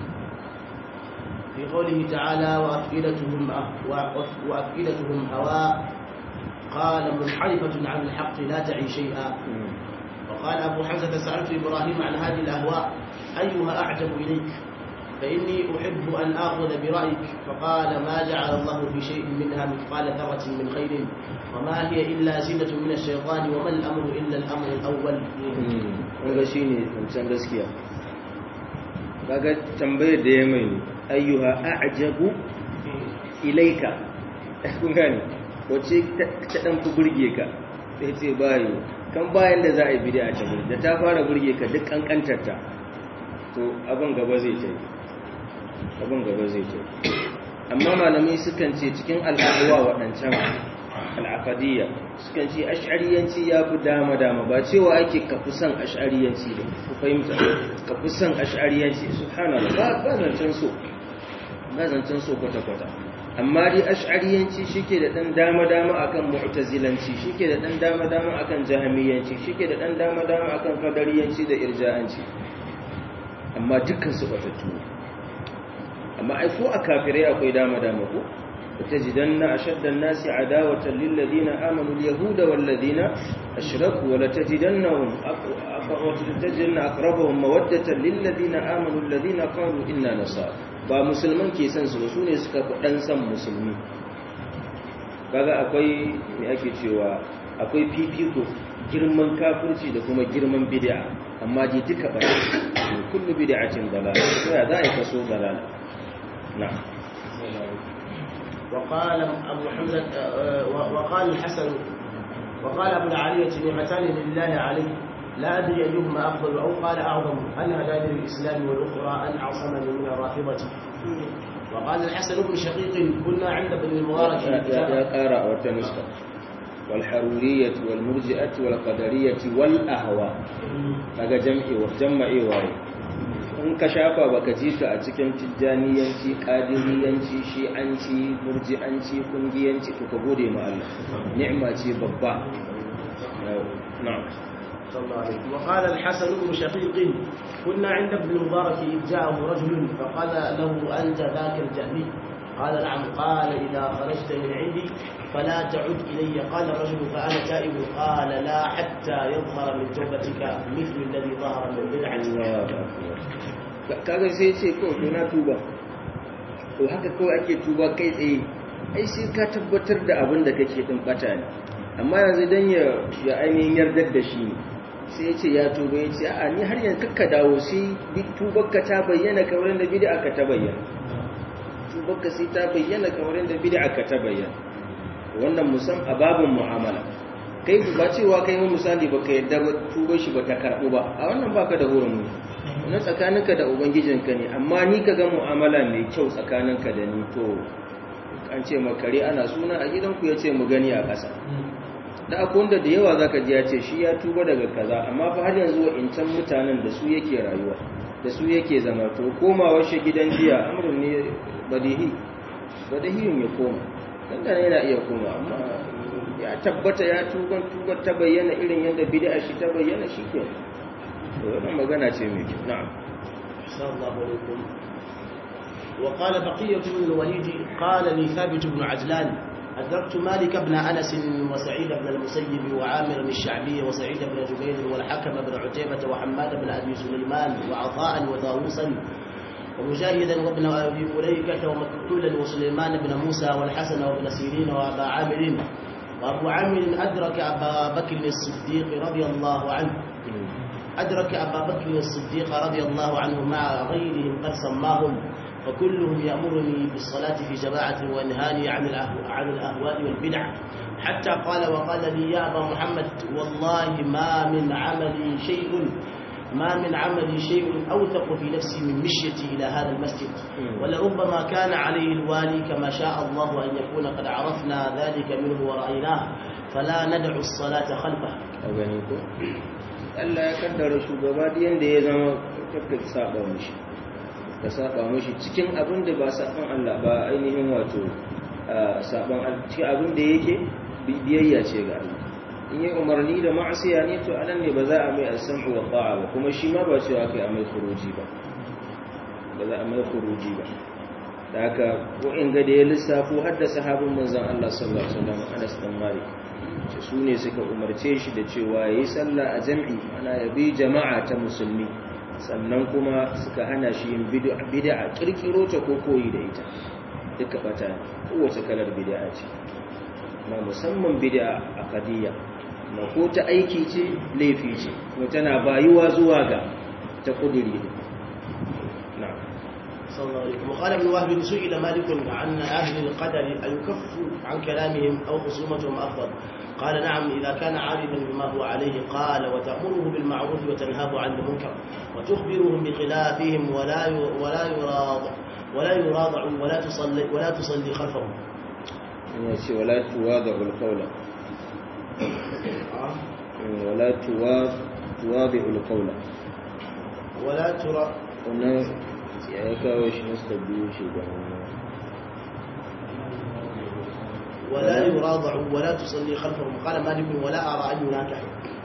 S2: في قوله تعالى وأفئدتهم وأفئدتهم هواء قال منحرفة عن الحق لا تعي شيئا وقال أبو حمزة سألت إبراهيم عن هذه الأهواء أيها أعجب إليك فإني أحب أن آخذ برأيك فقال ما جعل الله في شيء منها مثقال ذرة من خير وما هي إلا زينة من الشيطان وما الأمر إلا الأمر الأول
S1: wanda shi ne wancan gaskiya kaga tambayar da ya mai ayyuha a'jabu ilaika kun gane wace ta dan ku burge ka sai ce bayo kan bayan da za a yi bid'a ta burge da ta fara burge ka duk kankantar ta to abin gaba zai ta abin gaba zai ta amma malamai sukan ce cikin al'aduwa waɗancan al'afadiyya sukan ce ash'ariyanci ya fi dama-dama ba cewa ake kafi son ash'ariyanci da ku fahimta kafi son ash'ariyanci subhanallah ba ba zancen so ba zancen so kwata-kwata amma dai ash'ariyanci shike da dan dama-dama akan mu'tazilanci shike da dan dama-dama akan jahamiyanci shike da dan dama-dama akan qadariyanci da irja'anci amma dukkan su batattu amma ai ko a kafirai akwai dama-dama ko لتجدن أشد الناس عداوة للذين آمنوا اليهود والذين أشركوا ولتجدنهم ولتجدن أقربهم مودة للذين آمنوا الذين قالوا إنا نصارى ba musulman ke san su su ne suka dan san musulmi kaga akwai me ake cewa akwai fifiko girman kafirci da kuma girman bid'a amma ji duka ba kullu bid'atin dalal sai za a kaso dalal na'am
S2: وقال أبو حمزة وقال الحسن وقال أبو العالية نعمتان لله عليه لا أدري أيهما أفضل أو قال أعظم هل هداني للإسلام والأخرى أن عصمني من الرافضة وقال الحسن بن شقيق كنا عند ابن المبارك
S1: يا قارئ وتنسخ والحرورية والمرجئة والقدرية والأهواء kaga jam'i wa jama'i waye in ka shafa baka ji su a cikin tijjaniyanci qadiriyanci shi'anci murji'anci kungiyanci to ka gode ma Allah ni'ima ce babba na'am
S2: صلى الله عليه وسلم وقال الحسن بن شقيق كنا عند ابن المبارك إذ جاءه رجل فقال له أنت ذاك الجهمي قال نعم قال إذا خرجت من عندي فلا تعد إلي قال الرجل فأنا تائب قال لا حتى يظهر من توبتك مثل الذي ظهر من بدعة
S1: kaga sai ce ko to na tuba to haka kawai ake tuba kai tsaye ai sai ka tabbatar da abin da kake din bata ne amma yanzu dan ya ya ainihin yardar da shi ne sai ya ce ya tuba ya ce a ni har yanzu kakka dawo sai tubarka ta bayyana kamar da bid'a ka ta bayyana tubarka sai ta bayyana kamar da bid'a ka ta bayyana wannan musam a babin mu'amala kai ba cewa kai mu misali ba ka yadda tubar shi ba ta karɓu ba a wannan baka da hurumu wannan tsakaninka da ubangijinka ne amma ni ka ga mu'amala mai kyau tsakaninka da ni to an ce makare ana suna a gidanku ya ce mu gani a ƙasa da akwai wanda da yawa zaka ji ya ce shi ya tuba daga kaza amma fa har yanzu wa'incan mutanen da su yake rayuwa da su yake zama to komawar shi gidan jiya amrun ne badihi badihiyun ya koma dan da yana iya koma amma ya tabbata ya tuba tuba ta bayyana irin yadda bid'a shi ta bayyana shi ke to wannan magana ce mai kyau na'am
S2: sallallahu alaikum وقال بقية بن الوليد قال لي ثابت بن عجلان أدركت مالك بن أنس وسعيد بن المسيب وعامر الشعبي وسعيد بن جبير والحكم بن عتيبة وحماد بن أبي سليمان وعطاء وطاووسا ومجاهدا وابن أبي مليكة ومقتولا وسليمان بن موسى والحسن وابن سيرين وأبا عامر وأبو عامر أدرك أبا بكر الصديق رضي الله عنه أدرك أبا بكر الصديق رضي الله عنه مع غيرهم قد سماهم فكلهم يأمرني بالصلاة في جماعة وينهاني عن الأهواء, عن الأهواء والبدع حتى قال وقال لي يا أبا محمد والله ما من عملي شيء ما من عملي شيء أوثق في نفسي من مشيتي إلى هذا المسجد ولربما كان عليه الوالي كما شاء الله أن يكون قد عرفنا ذلك منه ورأيناه فلا ندع الصلاة خلفه
S1: أغنيكم Allah ya kaddara shugaba da yanda ya zama kakka saba mishi ka saba mishi cikin abin da ba saban Allah ba ainihin wato saban cikin abin da yake biyayya ce ga Allah in yi umarni da ma'asiya ne to anan ne ba za a mai asam'u wa ta'a ba kuma shi ma ba cewa kai a mai khuruji ba ba za a mai khuruji ba da haka ko in ga da ya lissafo har da sahabin manzon Allah sallallahu alaihi wasallam Anas bin Malik ce su ne suka umarce shi da cewa yayi sallah a jam'i ana yabi jama'a ta musulmi sannan kuma suka hana shi yin bid'a kirkiro ta ko koyi da ita duka bata kowace kalar bid'a ce ma musamman bid'a aqdiyya ma ko ta aiki ce laifi ce kuma tana bayuwa zuwa ga ta kudiri na'am
S2: صلى الله عليه وسلم وقال ابن وهب سئل مالك عن أهل القدر أيكف عن كلامهم أو خصومتهم أفضل قال نعم إذا كان عارفا بما هو عليه قال وتأمره بالمعروف وتنهاه عن المنكر وتخبرهم بخلافهم ولا ولا يراض ولا يراضع ولا تصلي ولا تصلي خلفهم.
S1: يأتي ولا تواضع القول ولا تواضع تواضع القول
S2: ولا ترى
S1: ya kawo shi nasta biyu shi da
S2: ولا يراضع ولا تصلي خلفهم قال مالك ولا أرى أن يناكح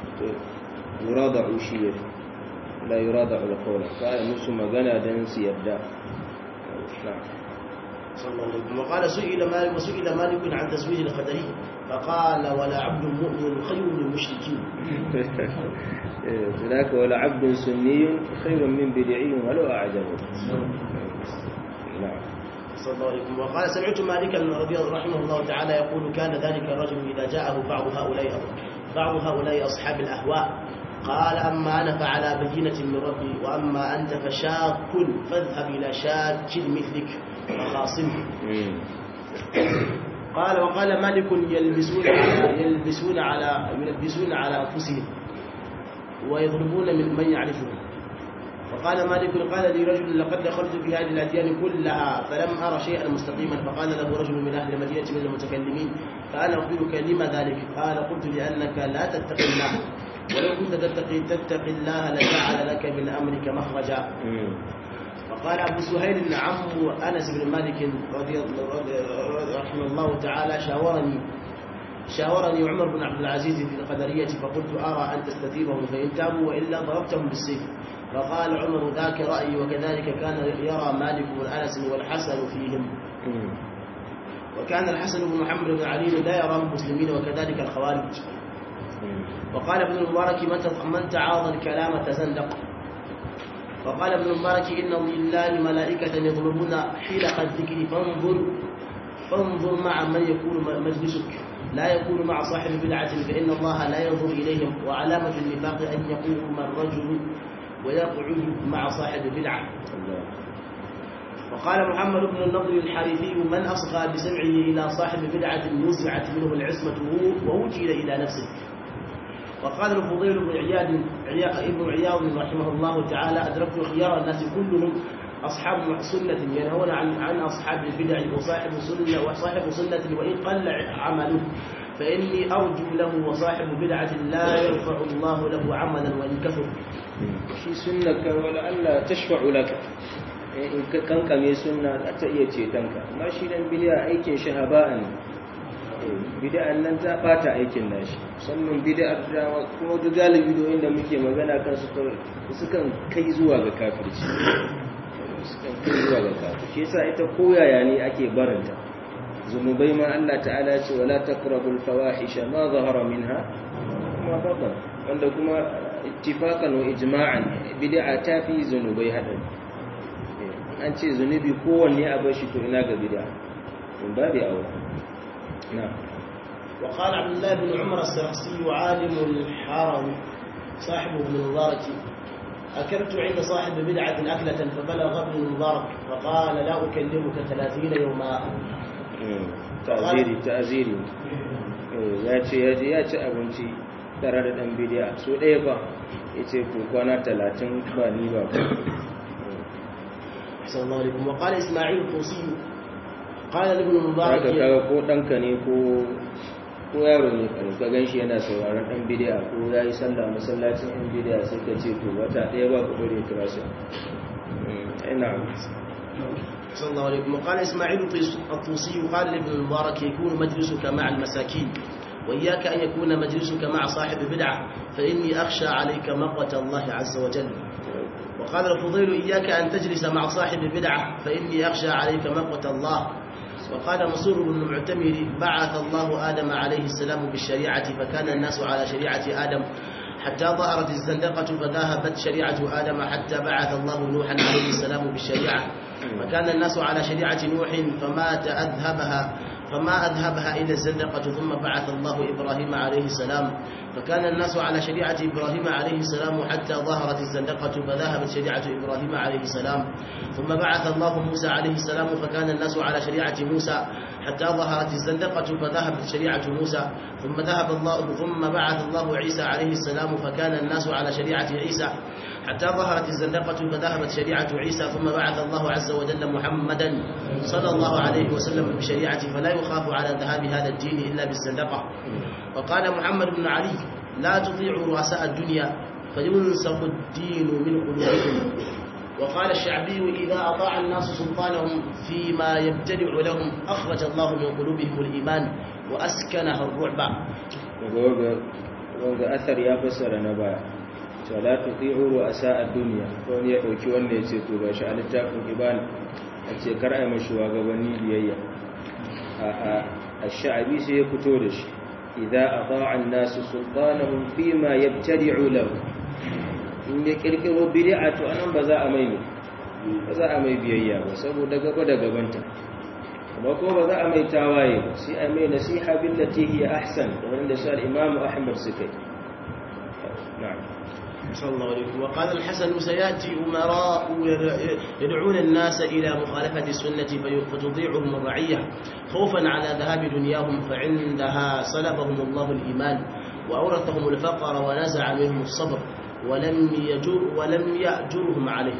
S1: يراضع شيء لا يراضع القول قال نفس ما غنى دنس يبدا
S2: صلى الله عليه وسلم وقال سئل مالك وسئل مالك عن تزويج القدري فقال ولا عبد مؤمن خير من المشركين
S1: هناك ولا عبد سني خير من بدعي ولو أعجبه نعم
S2: صلى الله عليه وسلم وقال سمعت مالكا رضي الله رحمه الله تعالى يقول كان ذلك الرجل إذا جاءه بعض هؤلاء بعض هؤلاء أصحاب الأهواء قال أما أنا فعلى بينة من ربي وأما أنت فشاك فاذهب إلى شاك مثلك وخاصمه قال وقال مالك يلبسون على يلبسون على يلبسون على أنفسهم ويضربون من من يعرفهم وقال مالك قال لي رجل لقد دخلت في هذه الأديان كلها فلم أرى شيئا مستقيما فقال له رجل من أهل المدينة من المتكلمين فأنا أخبرك لما ذلك قال قلت لأنك لا تتقي الله ولو كنت تتقي تتقي الله لجعل لك من أمرك مخرجا وقال أبو سهيل عم أنس بن مالك رضي الله رحمه الله تعالى شاورني شاورني عمر بن عبد العزيز في القدرية فقلت أرى أن تستتيبهم فإن تابوا وإلا ضربتهم بالسيف فقال عمر ذاك رأيي وكذلك كان يرى مالك بن أنس والحسن فيهم وكان الحسن بن محمد بن علي لا يرى المسلمين وكذلك الخوارج وقال ابن المبارك من تعاضى الكلام تزندق وقال ابن المبارك إن لله ملائكة يطلبون حلق الذكر فانظر فانظر مع من يكون مجلسك لا يكون مع صاحب بدعة فإن الله لا ينظر إليهم وعلامة النفاق أن يقوم الرجل ويقعد مع صاحب بدعة وقال محمد بن النضر الحارثي من أصغى بسمعه إلى صاحب بدعة نزعت منه العصمة ووجد إلى نفسه وقال الفضيل بن عياد ابن عياض رحمه الله تعالى أدركت خيار الناس كلهم أصحاب سنة ينهون عن عن أصحاب البدع وصاحب سنة وصاحب سنة وإن قل عمله فإني أرجو له وصاحب بدعة لا يرفع الله له عملا وإن كفر
S1: shi sunnaka wala Allah tashfa'u laka in ka kankame sunna za ta iya cetonka amma shi dan bid'a aikin shi haba'an bid'an nan ta bata aikin nashi musamman bid'ar da kuma duk galibi da inda muke magana kan su sukan kai zuwa ga kafirci sukan kai zuwa ga kafirci yasa ita koyaya ne ake baranta zunubai ma Allah ta'ala ce wala taqrabul fawahisha ma zahara minha ma batan wanda kuma ittifaqan wa ijma'an bid'a ta fi zunubai hadari an ce zunubi kowanne a bar shi to ina ga bid'a in babu aure na'am
S2: وقال عبد الله بن عمر السرخسي عالم الحرم صاحب ابن المبارك أكلت عند صاحب بدعة أكلة فبلغ ابن المبارك فقال لا أكلمك ثلاثين يوما
S1: ta'ziri ta'ziri ya ce ya je ya ci abinci tare da dan bidiya so ɗaya ba ya ce ko kwana talatin ba ni ba ku
S2: أحسن الله عليكم وقال إسماعيل الطوسي قال لابن
S1: haka
S2: المبارك
S1: kaga ko ɗanka ne ko ko yaro ne ka ka gan shi yana sauraron ɗan bidiya ko ya yi sallah masallacin ɗan bidiya sai ka ce to wata ɗaya ba ku dore kira shi ina
S2: صلى الله عليكم وقال إسماعيل الطوسي قال لابن المبارك يكون مجلسك مع المساكين وإياك أن يكون مجلسك مع صاحب بدعة فإني أخشى عليك مقوة الله عز وجل وقال الفضيل إياك أن تجلس مع صاحب بدعة فإني أخشى عليك مقوة الله وقال منصور بن المعتمر بعث الله آدم عليه السلام بالشريعة فكان الناس على شريعة آدم حتى ظهرت الزندقة فذهبت شريعة آدم حتى بعث الله نوحا عليه السلام بالشريعة فكان الناس على شريعة نوح فما تأذهبها فما أذهبها إلى الزندقة ثم بعث الله إبراهيم عليه السلام فكان الناس على شريعة إبراهيم عليه السلام حتى ظهرت الزندقة فذهبت شريعة إبراهيم عليه السلام ثم بعث الله موسى عليه السلام فكان الناس على شريعة موسى حتى ظهرت الزندقة فذهبت شريعة موسى ثم ذهب الله ثم بعث الله عيسى عليه السلام فكان الناس على شريعة عيسى حتى ظهرت الزندقة فذهبت شريعة عيسى ثم بعث الله عز وجل محمدا صلى الله عليه وسلم بشريعة فلا يخاف على ذهاب هذا الدين إلا بالزندقة وقال محمد بن علي لا تطيعوا رؤساء الدنيا فينسخ الدين من قلوبكم وقال الشعبي إذا أطاع الناس سلطانهم فيما يبتدع لهم أخرج الله من قلوبهم الإيمان وأسكنها الرعب
S1: wanga asar ya fassara na baya cewa la tuti'u ru'asa ad-dunya wani ya dauki wanda ya ce to gashi a littafin ibana a ce kar a yi mashi gabanni biyayya a sha'abi sai ya fito da shi idan a ba'an nasu sultanahun fi ma ya tari'u lahu in ya kirkiro bid'a to anan ba za a mai ba za a mai biyayya ba saboda gaba da gabanta amma ko ba za a mai tawaye ba sai a mai nasiha billati hiya ahsan da wanda shi al-imam Ahmad suka yi na'am
S2: صلى الله عليه وسلم وقال الحسن سيأتي أمراء يدعون الناس إلى مخالفة السنة فتضيعهم الرعية خوفا على ذهاب دنياهم فعندها صلبهم الله الإيمان وأورثهم الفقر ونزع منهم الصبر ولم يجر ولم يأجرهم عليه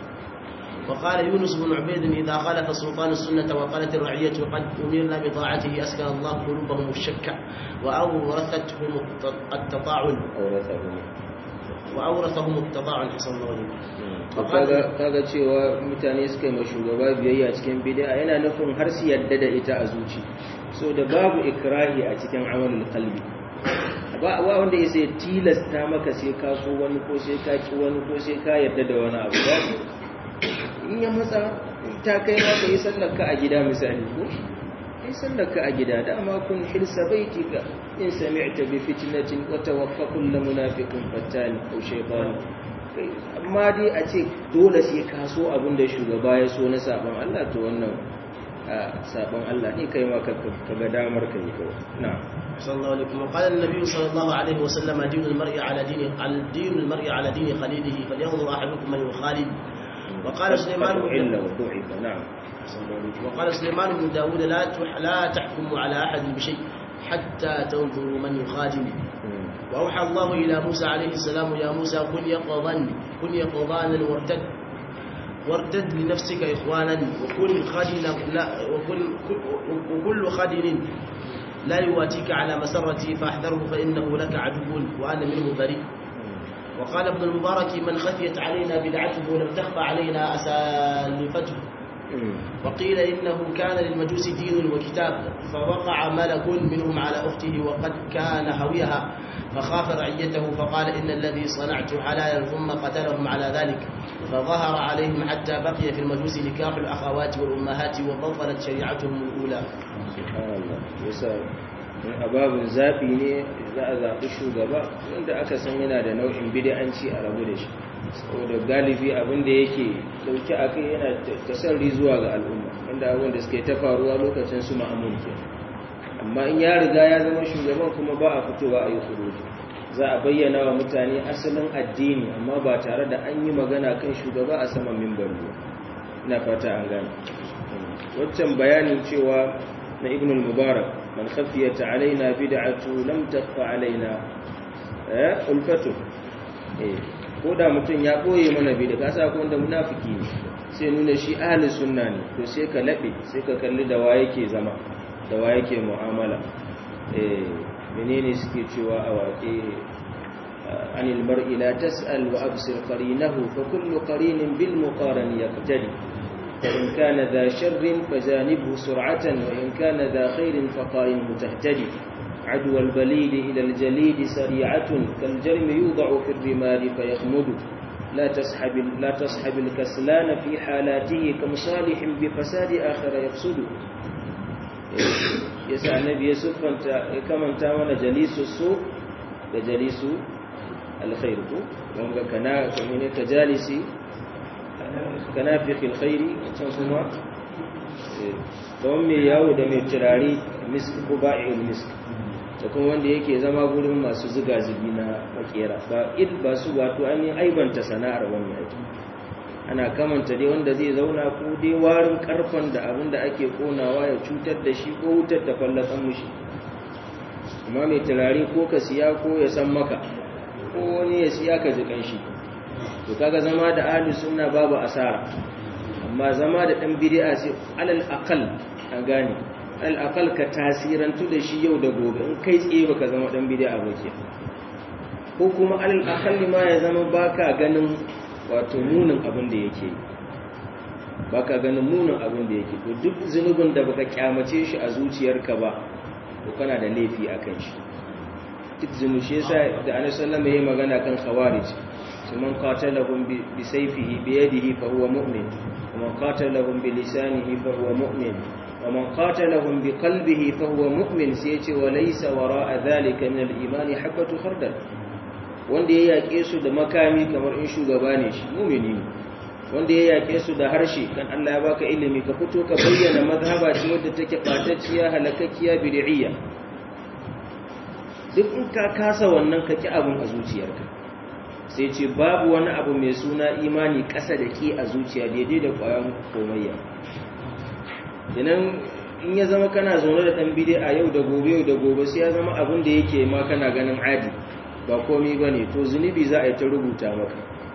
S2: وقال يونس بن عبيد إذا خالف سلطان السنة وقالت الرعية قد أمرنا بطاعته أسكن الله قلوبهم الشك وأورثتهم التطاعن
S1: أورثهم
S2: وأورثهم التطاعن حسن الله عليه
S1: kaga cewa mutane suka yi ma shugaba biyayya cikin bid'a yana nufin har su yadda da ita a zuci so da babu ikrahi a cikin amalul qalbi ba wa wanda ya tilasta maka sai ka so wani ko sai ka ki wani ko sai ka yadda da wani abu ba in ya matsa ta kai ma ka yi sallar ka a gida misali ko kai sallar ka a gida da amma kun hirsa baitika in sami'ta bi fitnatin wa tawaffa kullu munafiqin fattani ko shaytan amma dai a ce dole sai ka so abin da shugaba ya so na sabon Allah to wannan sabon Allah ne kai ma ka ga damar ka yi kawai na'am
S2: صلى الله عليه وسلم وقال النبي صلى الله عليه وسلم دين المرء على دين دين المرء على دين خليله فلينظر احدكم من يخالد وقال سليمان
S1: إلا وضعف نعم
S2: وقال سليمان بن داود لا لا تحكموا على احد بشيء حتى تنظروا من يخادم واوحى الله الى موسى عليه السلام يا موسى كن يقظا كن يقظانا وارتد وارتد لنفسك اخوانا وكن خادنا وكن وكل خادن لا يواتيك على مسرتي فاحذره فإنه لك عدو وأنا منه بريء وقال ابن المبارك من خفيت علينا بدعته لم تخفى علينا أسالفته وقيل إنه كان للمجوس دين وكتاب فوقع ملك منهم على أخته وقد كان هويها فخاف رعيته فقال إن الذي صنعت حلالا ثم قتلهم على ذلك فظهر عليهم حتى بقي في المجوس نكاح الأخوات والأمهات وبطلت شريعتهم الأولى
S1: سبحان الله yasa a babin zaɓi ne za a zaɓi shugaba wanda aka san yana da nau'in bid'anci a rabu da shi saboda galibi abin da yake dauke a kai yana tasarri zuwa ga al'umma wanda abin da suke ta faruwa lokacin su ma'amun ke amma in ya riga ya zama shugaban kuma ba a fitowa a yi kuruji za a bayyana wa mutane asalin addini amma ba tare da an yi magana kan shugaba a saman mimbar ba ina fata an gane waccan bayanin cewa na ibn al-mubarak man khafiyat alaina bid'atu lam takhfa alaina eh ulfatu eh ko da mutum ya boye mana bid'a ka sa ko wanda munafiki ne sai nuna shi ahli sunna ne to sai ka labe sai ka kalli da wa yake zama da wa yake mu'amala eh menene suke cewa a waƙe عن المرء لا تسأل وأبصر قرينه فكل قرين بالمقارن يقتدي فإن كان ذا شر فجانبه سرعة وإن كان ذا خير فقارنه تهتدي عدو البليد إلى الجليد سريعة كالجرم يوضع في الرمال فيخمد لا تسحب, لا تسحب الكسلان في حالاته كمصالح بفساد آخر يفسد يسعى النبي يسف كمن تامن جليس السوء وجليس الخير وهم كنا كجالس كنافخ الخير kuma don mai yawo da mai turare misk ko ba'il misk da kuma wanda yake zama gurin masu ziga-zigi na makera ba il ba su wato an yi aibanta sana'ar wani yaki ana kamanta dai wanda zai zauna ko dai warin karfan da abin da ake konawa ya cutar da shi ko wutar da fallafan mushi amma mai turare ko ka siya ko ya san maka ko wani ya siya ka ji kanshi to kaga zama da ahli sunna babu asara amma zama da dan bid'a sai alal aqal an gane alal aqal ka tasirantu da shi yau da gobe in kai tsaye baka zama dan bid'a ba ke ko kuma alal aqal ma ya zama baka ganin wato munin abin da yake baka ganin munin abin da yake to duk zunubin da baka kyamace shi a zuciyarka ba to kana da laifi akan shi duk zunubi shi yasa da annabi sallallahu alaihi wasallam yayi magana kan khawarij من قاتلهم بسيفه بيده فهو مؤمن ومن قاتلهم بلسانه فهو مؤمن ومن قاتلهم بقلبه فهو مؤمن سيتي وليس وراء ذلك من الإيمان حبة خردل wanda ya yaƙe su da makami kamar in shugaba ne shi mumini ne wanda ya yaƙe su da harshe kan Allah ya baka ilimi ka fito ka bayyana mazhaba ce wadda take ɓatacciya halakakkiya bid'iyya duk in ka kasa wannan ka ki abin a zuciyarka sai ce babu wani abu mai suna imani ƙasa da ke a zuciya daidai da ƙwayan komayya idan in ya zama kana zaune da ɗan bide a yau da gobe yau da gobe sai ya zama abin da yake ma kana ganin adi ba komi ba ne to zunubi za a yi ta rubuta maka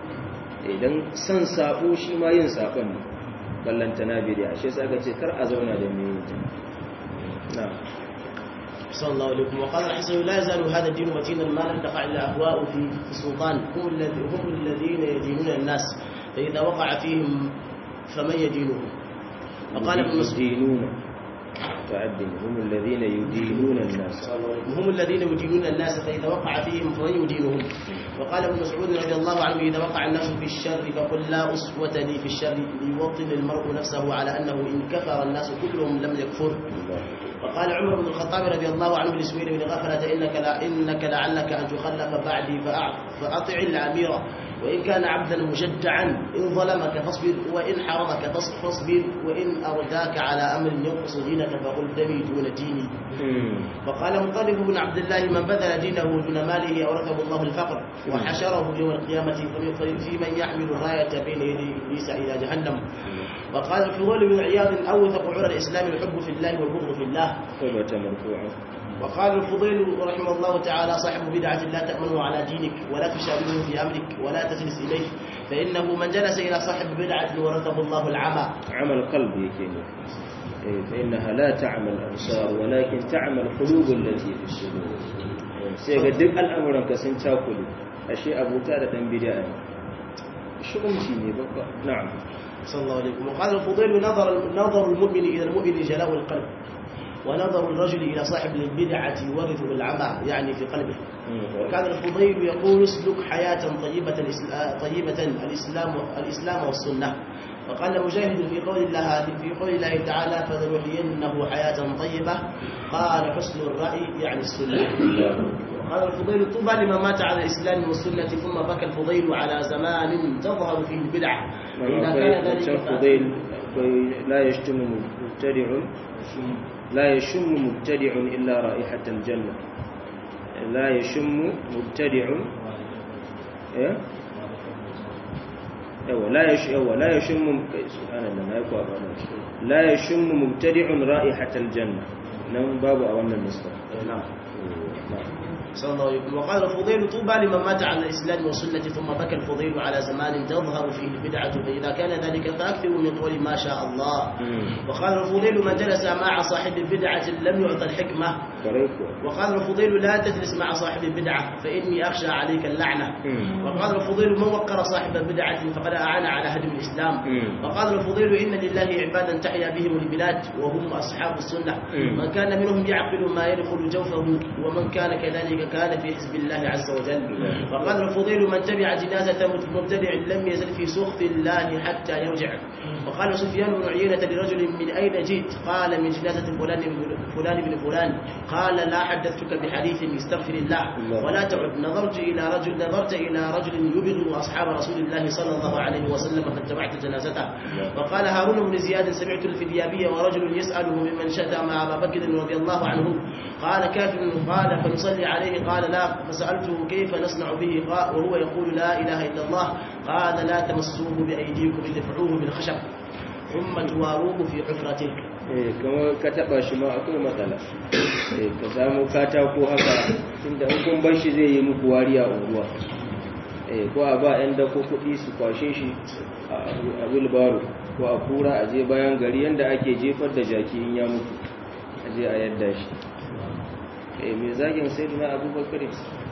S1: idan son sabo shi ma yin sabon ne ballanta na bidiya shi sa ka ce kar a zauna da mai yin na
S2: صلى الله عليكم وقال الحسن لا يزال هذا الدين متينا ما لم تقع الاهواء في السلطان هم هم الذين يدينون الناس فاذا وقع فيهم فمن يدينهم وقال ابن مسعود
S1: يدينون تعدل هم الذين يدينون الناس
S2: هم الذين يدينون الناس فإذا وقع فيهم فمن يدينهم وقال ابن مسعود رضي الله عنه إذا وقع الناس في الشر فقل لا أسوة لي في الشر ليوطن المرء نفسه على أنه إن كفر الناس كلهم لم يكفر وقال عمر بن الخطاب رضي الله عنه لسوير بن غفلة إنك, لا إنك لعلك أن تخلف بعدي فأطع الأمير وإن كان عبدا مشجعا إن ظلمك فاصبر وإن حرمك فاصبر وإن أرداك على أمر ينقص دينك فقل دمي دون ديني وقال مطلب بن عبد الله من بذل دينه دون ماله أورثه الله الفقر وحشره يوم القيامة في من يحمل الراية بين يدي إبليس إلى جهنم وقال الفضول بن عياض أوثق عرى الإسلام الحب في الله والبغض في الله
S1: ثبت مرفوعا
S2: وقال الفضيل رحمه الله تعالى صاحب بدعة لا تأمنه على دينك ولا تشاوره في أمرك ولا تجلس إليه فإنه من جلس إلى صاحب بدعة ورثه الله العمى
S1: عمل قلب يكيني فإنها لا تعمل الأبصار ولكن تعمل القلوب التي في الصدور سيغا دك الأمر كسن تاكل أشياء أبو تارة بدعة شغمتي ne babba na'am
S2: صلى الله عليه وسلم وقال الفضيل نظر نظر المؤمن إلى المؤمن جلاء القلب ونظر الرجل إلى صاحب البدعة يورثه العمى يعني في قلبه وكان الفضيل يقول اسلك حياة طيبة طيبة الإسلام الإسلام والسنة وقال مجاهد في قول الله في قول الله تعالى فلنحيينه حياة طيبة قال حسن الرأي يعني السنة قال الفضيل طوبى لمن مات على الإسلام والسنة ثم بكى الفضيل على زمان تظهر فيه البدع
S1: إذا كان ذلك الفضيل لا يشتم مبتدع لا يشم مبتدع إلا رائحة الجنة لا يشم مبتدع إيه yawa la yash yawa la yashum subhanallah na yakwa ba la yashum mubtadi'un ra'ihatal janna nan babu a wannan nuska
S2: na'am صلى الله عليه وسلم وقال الفضيل طوبى لمن مات على الإسلام والسنة ثم بكى الفضيل على زمان تظهر فيه البدعة فإذا كان ذلك فأكثروا من قول ما شاء الله وقال الفضيل من جلس مع صاحب البدعة لم يعطى الحكمة وقال الفضيل لا تجلس مع صاحب البدعة فإني أخشى عليك اللعنة وقال الفضيل من وقر صاحب البدعة فقد أعان على هدم الإسلام وقال الفضيل إن لله عبادا تحيا بهم البلاد وهم أصحاب السنة من كان منهم يعقل ما يدخل جوفه ومن كان كذلك كان في حزب الله عز وجل وقال الفضيل من تبع جنازة مبتدع لم يزل في سخط الله حتى يرجع وقال سفيان بن عيينة لرجل من أين جئت قال من جنازة فلان فلان بن فلان قال لا حدثتك بحديث استغفر الله ولا تعد نظرت إلى رجل نظرت إلى رجل يبغض أصحاب رسول الله صلى الله عليه وسلم فاتبعت جنازته وقال هارون بن زياد سمعت الفديابية ورجل يسأله ممن شتم أبا بكر رضي الله عنه قال كافر قال فنصلي عليه قال لا فسألته كيف نصنع به وهو يقول لا إله إلا الله قال لا تمسوه بأيديكم ادفعوه بالخشب ثم تواروه في حفرته
S1: kamar ka taba shi ma akwai matsala ka samu katako haka inda hukun ban shi zai yi muku wariya unguwa ko a ba 'yan dako kuɗi su kwashe shi a wilbaro ko a kura a je bayan gari yadda ake jefar da jaki in ya mutu a je a yadda shi mai zagin sai duna abubakar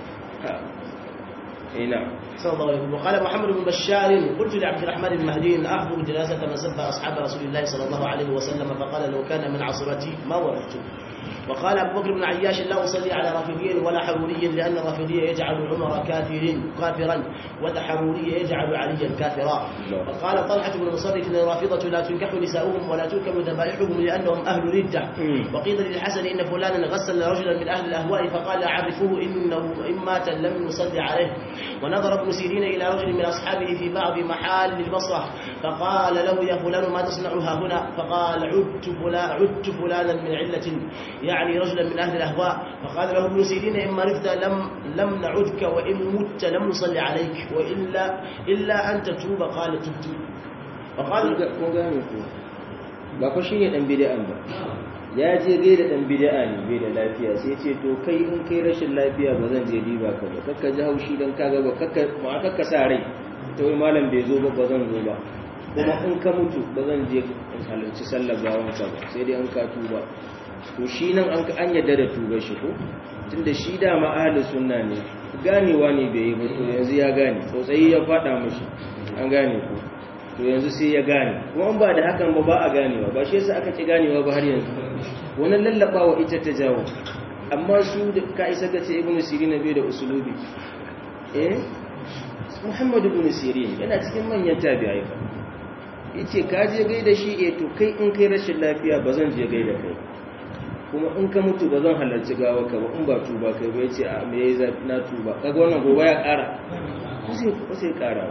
S1: ina
S2: صلى الله عليه وسلم وقال محمد بن بشار قلت لعبد الرحمن بن مهدي اخبر جنازه من سب اصحاب رسول الله صلى الله عليه وسلم فقال لو كان من عصرتي ما ورثته وقال أبو بكر بن عياش لا أصلي على رافضي ولا حروري لأن الرافضي يجعل عمر كافر كافرا والحروري يجعل عليا كافرا وقال طلحة بن مصرف أن الرافضة لا تنكح نساؤهم ولا تركب ذبائحهم لأنهم أهل ردة وقيل للحسن إن فلانا غسل رجلا من أهل الأهواء فقال أعرفوه إنه إن مات لم نصلي عليه ونظر ابن سيرين إلى رجل من أصحابه في بعض محال البصرة فقال له يا فلان ما تصنع ها هنا فقال عدت فلان عدت فلانا من علة يعني رجلا من أهل الأهواء فقال له ابن سيرين إن مرضت لم لم نعدك وإن مت لم نصلي عليك وإلا إلا أن تتوب قال تبت
S1: وقال ba fa shine dan bid'an ba ya je gaida dan bid'a ne bai da lafiya sai ce to kai in kai rashin lafiya ba zan je diba ka ba kakka ji haushi dan kaga ba kakka ma kakka sa rai to wai malam bai zo ba ba zan zo ba kuma in ka mutu ba zan je in halarci sallar gawan ka ba sai dai an ka tuba to shi nan an an yadda da tuba shi ko tunda shi da ma ahli sunna ne ganewa ne bai yi ba to yanzu ya gane tsotsayi ya fada mishi an gane ko to yanzu sai ya gane kuma ba da hakan ba ba a ganewa ba shi yasa aka ki ganewa ba har yanzu wannan lallabawa ita ta jawo amma su da ka isa ka ce ibnu sirin bai da usulubi eh muhammad ibn sirin yana cikin manyan tabi'ai fa yace ka je gaida shi eh to kai in kai rashin lafiya ba zan je gaida kai kuma in ka mutu ba zan halarci gawa ka ba in ba tuba kai ba yace a me yayi zafi na tuba kaga wannan gobe ya kara ko sai ko sai kara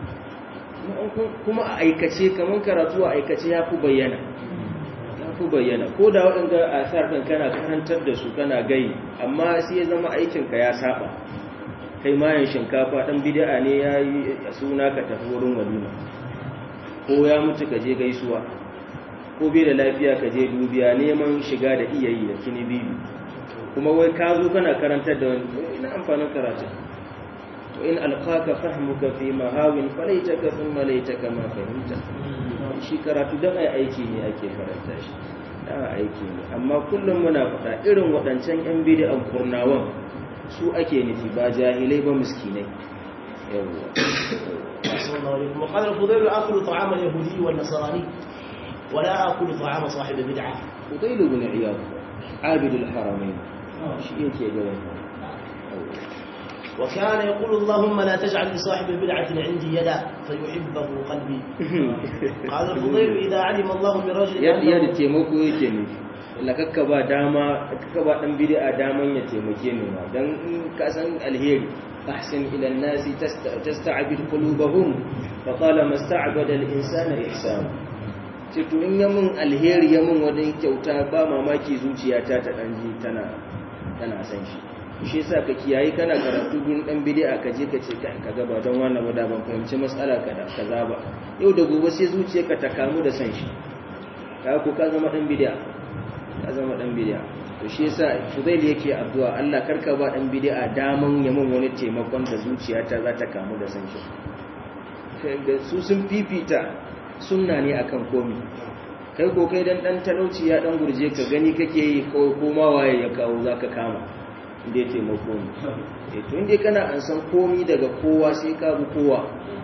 S1: kuma a aikace kaman karatu a aikace ya fi bayyana ya fi bayyana ko da waɗanda a sarfin kana karantar da su kana gai amma sai ya zama aikinka ya saba kai mayan shinkafa ɗan bid'a ne ya yi suna ka tafi wurin walima ko ya mutu ka je gaisuwa ko bai da lafiya ka je dubiya neman shiga da iya yi da kini bibi kuma wai ka zo kana karantar da wani ina amfanin karatun in alqaka fahmuka fi mahawin falaitaka thumma laitaka ma fahimta shi karatu dan ai aiki ne ake karanta shi dan aiki ne amma kullum muna faɗa irin waɗancan yan bid'an kurnawan su ake nufi ba jahilai ba miskinai yawwa
S2: وقال الفضيل آكل طعام اليهودي والنصراني ولا آكل طعام صاحب البدعة
S1: فضيل بن عياض عابد الحرمين شيء يake ga
S2: وكان يقول اللهم لا تجعل لصاحب البدعة عندي يدا فيحبه قلبي قال الفضيل إذا علم الله من رجل
S1: ya da taimako yake ne la kakka ba dama kakka ba dan bid'a daman ya taimake ni ma dan in ka san alheri ahsin ila an-nasi tasta'bid qulubahum fa qala masta'bada al-insana ihsan ce to in ya mun alheri ya mun wani kyauta ba mamaki zuciyata ta dan ji tana tana san shi shi yasa ka kiyaye kana karatu gun dan bid'a ka je ka ce kai ka gaba don wannan wada ban fahimci mas'ala kaza kaza ba yau da gobe sai zuciyarka ta kamu da san shi ka ko ka zama dan bid'a ka zama dan bid'a to shi yasa Fudail yake addu'a Allah karka ba dan bid'a daman ya mun wani taimakon da zuciyata za ta kamu da san shi su sun fifita sunna ne akan komi kai ko kai dan dan talauci ya dan gurje ka gani kake yi ko ma waye ya kawo zaka kama inda ya taimako ne e to inda kana an san komi daga kowa sai ka bi kowa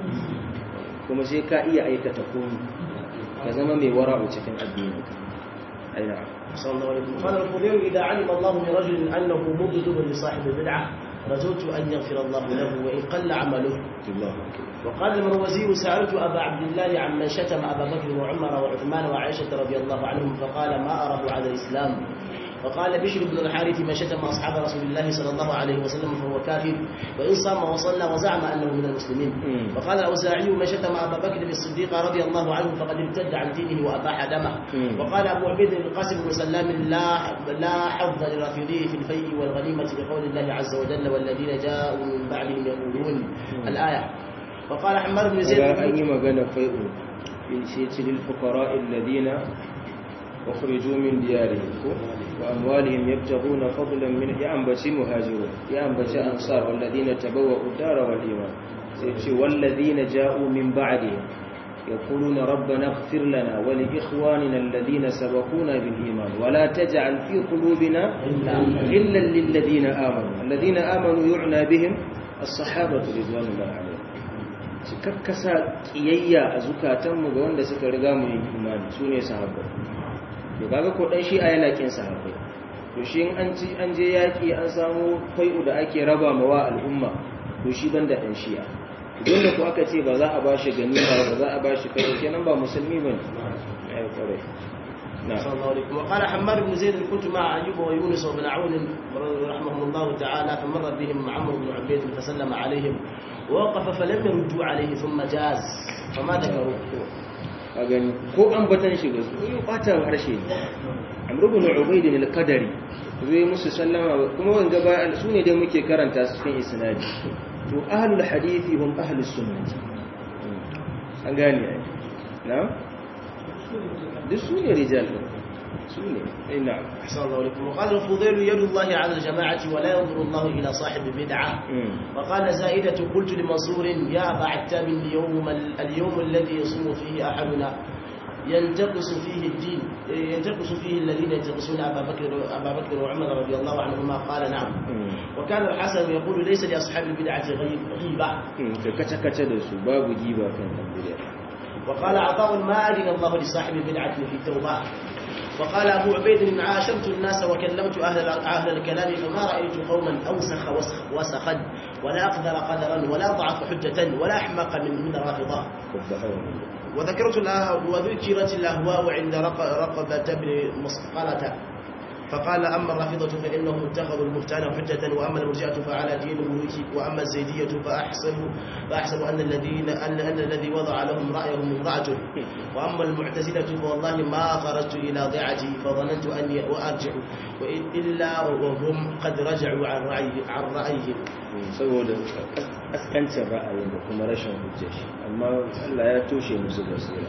S1: kuma sai ka iya aikata komi ka zama mai wara'u cikin addini aina
S2: صلى الله عليه وسلم قال الخضير إذا علم الله من رجل أنه مبغض لصاحب البدعة رجوت أن يغفر الله له وإن قل عمله
S1: الله
S2: وقال المروزي سألت أبا عبد الله عمن شتم أبا بكر وعمر وعثمان وعائشة رضي الله عنهم فقال ما أره على الإسلام وقال بشر بن الحارث من شتم أصحاب رسول الله صلى الله عليه وسلم فهو كافر وإن صام وصلى وزعم أنه من المسلمين وقال الأوزاعي من شتم أبا بكر الصديق رضي الله عنه فقد ارتد عن دينه وأباح دمه وقال أبو عبيد بن القاسم بن سلام لا لا حظ للرافضي في الفيء والغنيمة لقول الله عز وجل والذين جاءوا من بعدهم يقولون الآية وقال حمار بن زيد
S1: أن يمغن فيء في للفقراء الذين أخرجوا من ديارهم وأموالهم يبتغون فضلا من يأنبتي مهاجرون يأنبتي أنصار والذين تبوأوا الدار والإيمان والذين جاءوا من بعدهم يقولون ربنا اغفر لنا ولإخواننا الذين سبقونا بالإيمان ولا تجعل في قلوبنا إلا للذين آمنوا الذين آمنوا يعنى بهم الصحابة رضوان الله عليهم kakkasa kiyayya a zukatanmu ga wanda suka riga mu yin imani su ne sahabbai to kaga ko dan shi'a yana kin sahabbai to to shi in an ci an je yaƙi an samu fai'u da ake raba mawa al'umma to shi banda ɗan shi'a dole ko aka ce ba za a ba shi ganima ba za a ba shi fai'u kenan ba musulmi ba ne ai kwarai
S2: صلى الله عليه وسلم وقال حماد بن زيد كنت مع ايوب ويونس وابن عون رحمهم الله تعالى فمر بهم عمرو بن عبيد فسلم عليهم ووقف فلم يردوا عليه ثم جاز فما ذكروا
S1: a gani ko an batan shi ga su yi ɓata harshe ne amrubu na ubaidin al-qadari zai musu sallama kuma wanga ba su ne dai muke karanta su cikin isnadi to ahlul hadithi hum ahlus sunnati an gane ai na duk su ne rijal su ne ai na'am
S2: أحسن الله عليكم وقال الفضيل يد الله على الجماعة ولا ينظر الله إلى صاحب بدعة وقال زائدة قلت لمنصور يا أبا عتاب اليوم, اليوم الذي يصوم فيه أحدنا ينتقص فيه الدين ينتقص فيه الذين ينتقصون أبا بكر, أبا بكر وعمر رضي الله عنهما قال نعم وكان الحسن يقول ليس لأصحاب البدعة غيبة
S1: كتا da su babu giba kan bid'a
S2: وقال عطاء ما أذن الله لصاحب البدعة في التوبة وقال أبو عبيد عاشرت الناس وكلمت أهل أهل الكلام فما رأيت قوما أوسخ وسخ وسخا ولا أقدر قدرا ولا ضعف حجة ولا أحمق من من الرافضة وذكرت وذكرت الأهواء عند رقبة بن مسقلة فقال أما الرافضة فإنهم اتخذوا البهتان حجة وأما المرجئة فعلى دين الملوك وأما الزيدية فأحسب فأحسب أن الذين أن, أن الذي وضع لهم رأيهم امرأته وأما المعتزلة فوالله ما خرجت إلى ضيعتي فظننت أني وأرجع إلا وهم قد رجعوا عن رأي عن رأيهم
S1: saboda askancin ra'ayin da kuma rashin hujjar shi amma Allah ya toshe musu basira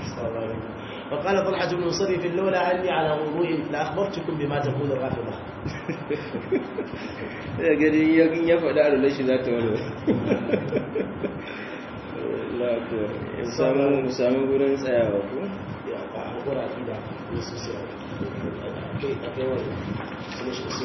S2: وقال طلحة بن مصرف لولا أني على وضوء لأخبرتكم بما تقول الرافضة
S1: ya gani yakin ya faɗa a lalashi za ta wani ya samu samu gurin tsayawa ko?
S2: ya ba a gura da yesu sai akai akai wani su ne shi so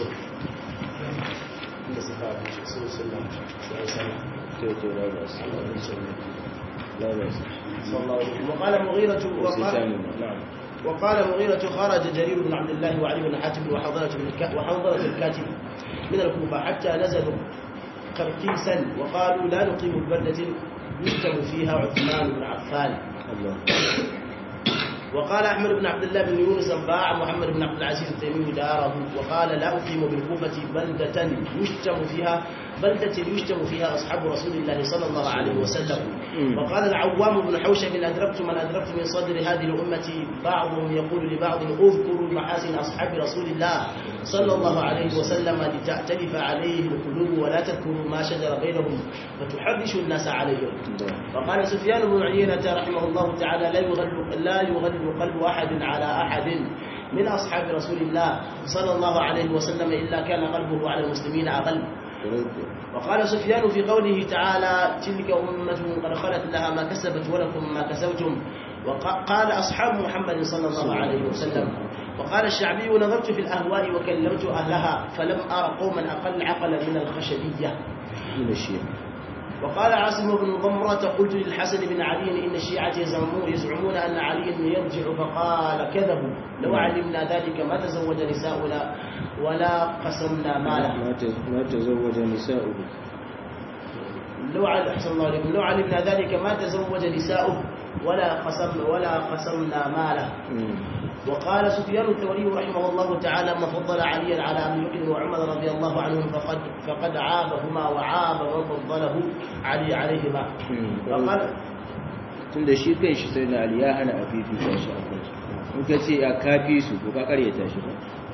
S2: inda su fa su sunna sai sana
S1: to to ba ba su
S2: Allah ya sunna
S1: ba ba su
S2: صلى الله عليه وسلم وقال مغيرة
S1: wasu
S2: وقال
S1: samu na'am
S2: وقال مغيرة خرج جرير بن عبد الله وعلي بن حاتم وحنظلة بن الك- وحنظلة الكاتب من الكوفة حتى نزلوا قرقيسا وقالوا لا نقيم ببلدة يكتب فيها عثمان بن عفان
S1: Allah
S2: وقال أحمد بن عبد الله بن يونس باع محمد بن عبد العزيز التيمي داره وقال لا أقيم بالكوفة بلدة يشتم فيها بلدة يشتم فيها أصحاب رسول الله صلى الله عليه وسلم
S1: مم.
S2: وقال العوام بن حوشب إن أدركت من أدركت من صدر هذه الأمة بعضهم يقول لبعض اذكروا محاسن أصحاب رسول الله صلى الله عليه وسلم لتأتلف عليه القلوب ولا تذكروا ما شجر بينهم فتحرش الناس عليهم
S1: Allah
S2: وقال سفيان بن عيينة رحمه الله تعالى لا يغل لا يغل قلب أحد على أحد من أصحاب رسول الله صلى الله عليه وسلم إلا كان قلبه على المسلمين أغل وقال سفيان في قوله تعالى تلك أمة قد خلت لها ما كسبت ولكم ما كسبتم وقال أصحاب محمد صلى الله عليه وسلم وقال الشعبي نظرت في الأهواء وكلمت أهلها فلم أر قوما أقل عقلا من الخشبية
S1: من الشيء
S2: وقال عاصم بن ضمرة قلت للحسن بن علي إن الشيعة يزعمون, يزعمون أن علي يرجع فقال كذبوا لو علمنا ذلك ما تزوج نساؤنا ولا قسمنا ماله
S1: ما ت- ما تزوج نساؤه
S2: لو علم أحسن الله عليكم لو علمنا ذلك ما تزوج نساؤه ولا قسم ولا قسمنا ماله
S1: مم.
S2: وقال سفيان الثوري رحمه الله تعالى من فضل عليا على ابي بكر وعمر رضي الله عنهم فقد فقد عابهما وعاب من فضله علي عليهما
S1: مم.
S2: وقال
S1: tun da shi kan shi sai na ali ya hana a fifita shi a kan shi in ka ce ya kafi su ko ka karyata shi ba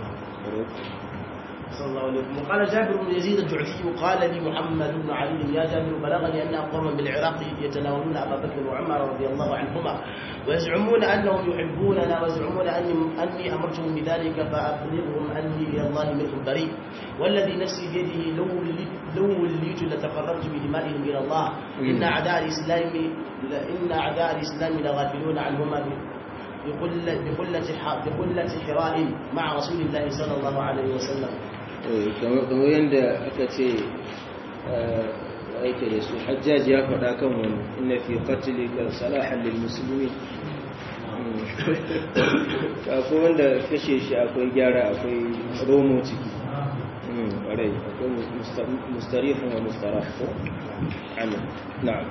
S2: صلى الله عليه وسلم وقال جابر بن يزيد الجعفي قال لي محمد بن علي يا جابر بلغني ان اقواما بالعراق يتناولون ابا بكر وعمر رضي الله عنهما ويزعمون انهم يحبوننا ويزعمون اني اني امرتهم بذلك فابلغهم اني الى الله منهم بريء والذي نفسي بيده لو وليت- لو وليت لتقربت بدمائهم الى الله ان اعداء الاسلام ان اعداء الاسلام لغافلون عنهما بقلة بقلة ح- بقلة حراء مع رسول الله صلى الله عليه وسلم
S1: Eh, kamar kamar yadda aka ce eh, aike da su hajjaji ya faɗa kan wani inna fi qatlika salahan lil muslimin akwai wanda kashe shi akwai gyara akwai romo ciki ƙwarai akwai mustarifin wa mustaraf ko ana na'am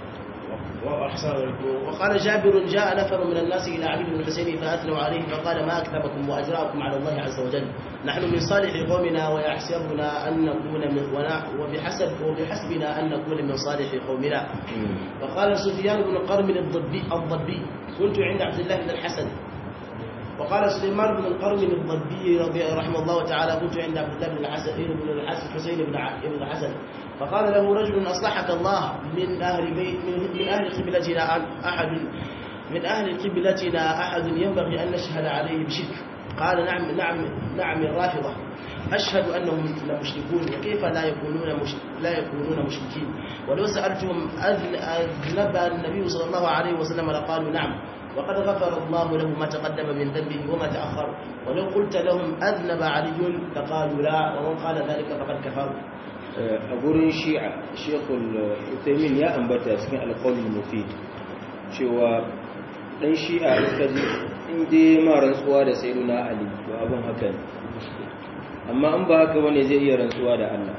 S2: وقال جابر جاء نفر من الناس إلى علي بن الحسين فأثنوا عليه فقال ما أكذبكم وأجراكم على الله عز وجل نحن من صالح قومنا ويحسبنا أن نكون من وبحسب وبحسبنا أن نكون من صالح قومنا وقال سفيان بن قرم الضبي الضبي كنت عند عبد الله بن الحسن وقال سليمان بن القرم الضبي رضي رحمه الله تعالى كنت عند عبد الله بن الحسن بن الحسن حسين بن بن الحسن فقال له رجل اصلحك الله من اهل بيت من, من اهل قبلتنا احد من اهل قبلتنا احد ينبغي ان نشهد عليه بشرك قال نعم نعم نعم الرافضه أشهد أنهم لمشركون وكيف لا يكونون مش... لا يكونون مشركين ولو سألتهم أذنب النبي صلى الله عليه وسلم لقالوا نعم وقد غفر الله له ما تقدم من ذنبه وما تأخر ولو قلت لهم أذنب علي فقالوا لا ومن قال ذلك فقد كفر
S1: a gurin shi'a shekul utaimin ya ambata cikin alkawalin mufid cewa dan shi'a ka ji inda ma rantsuwa da sai na ali to abin haka ne amma an ba haka wane zai iya rantsuwa da allah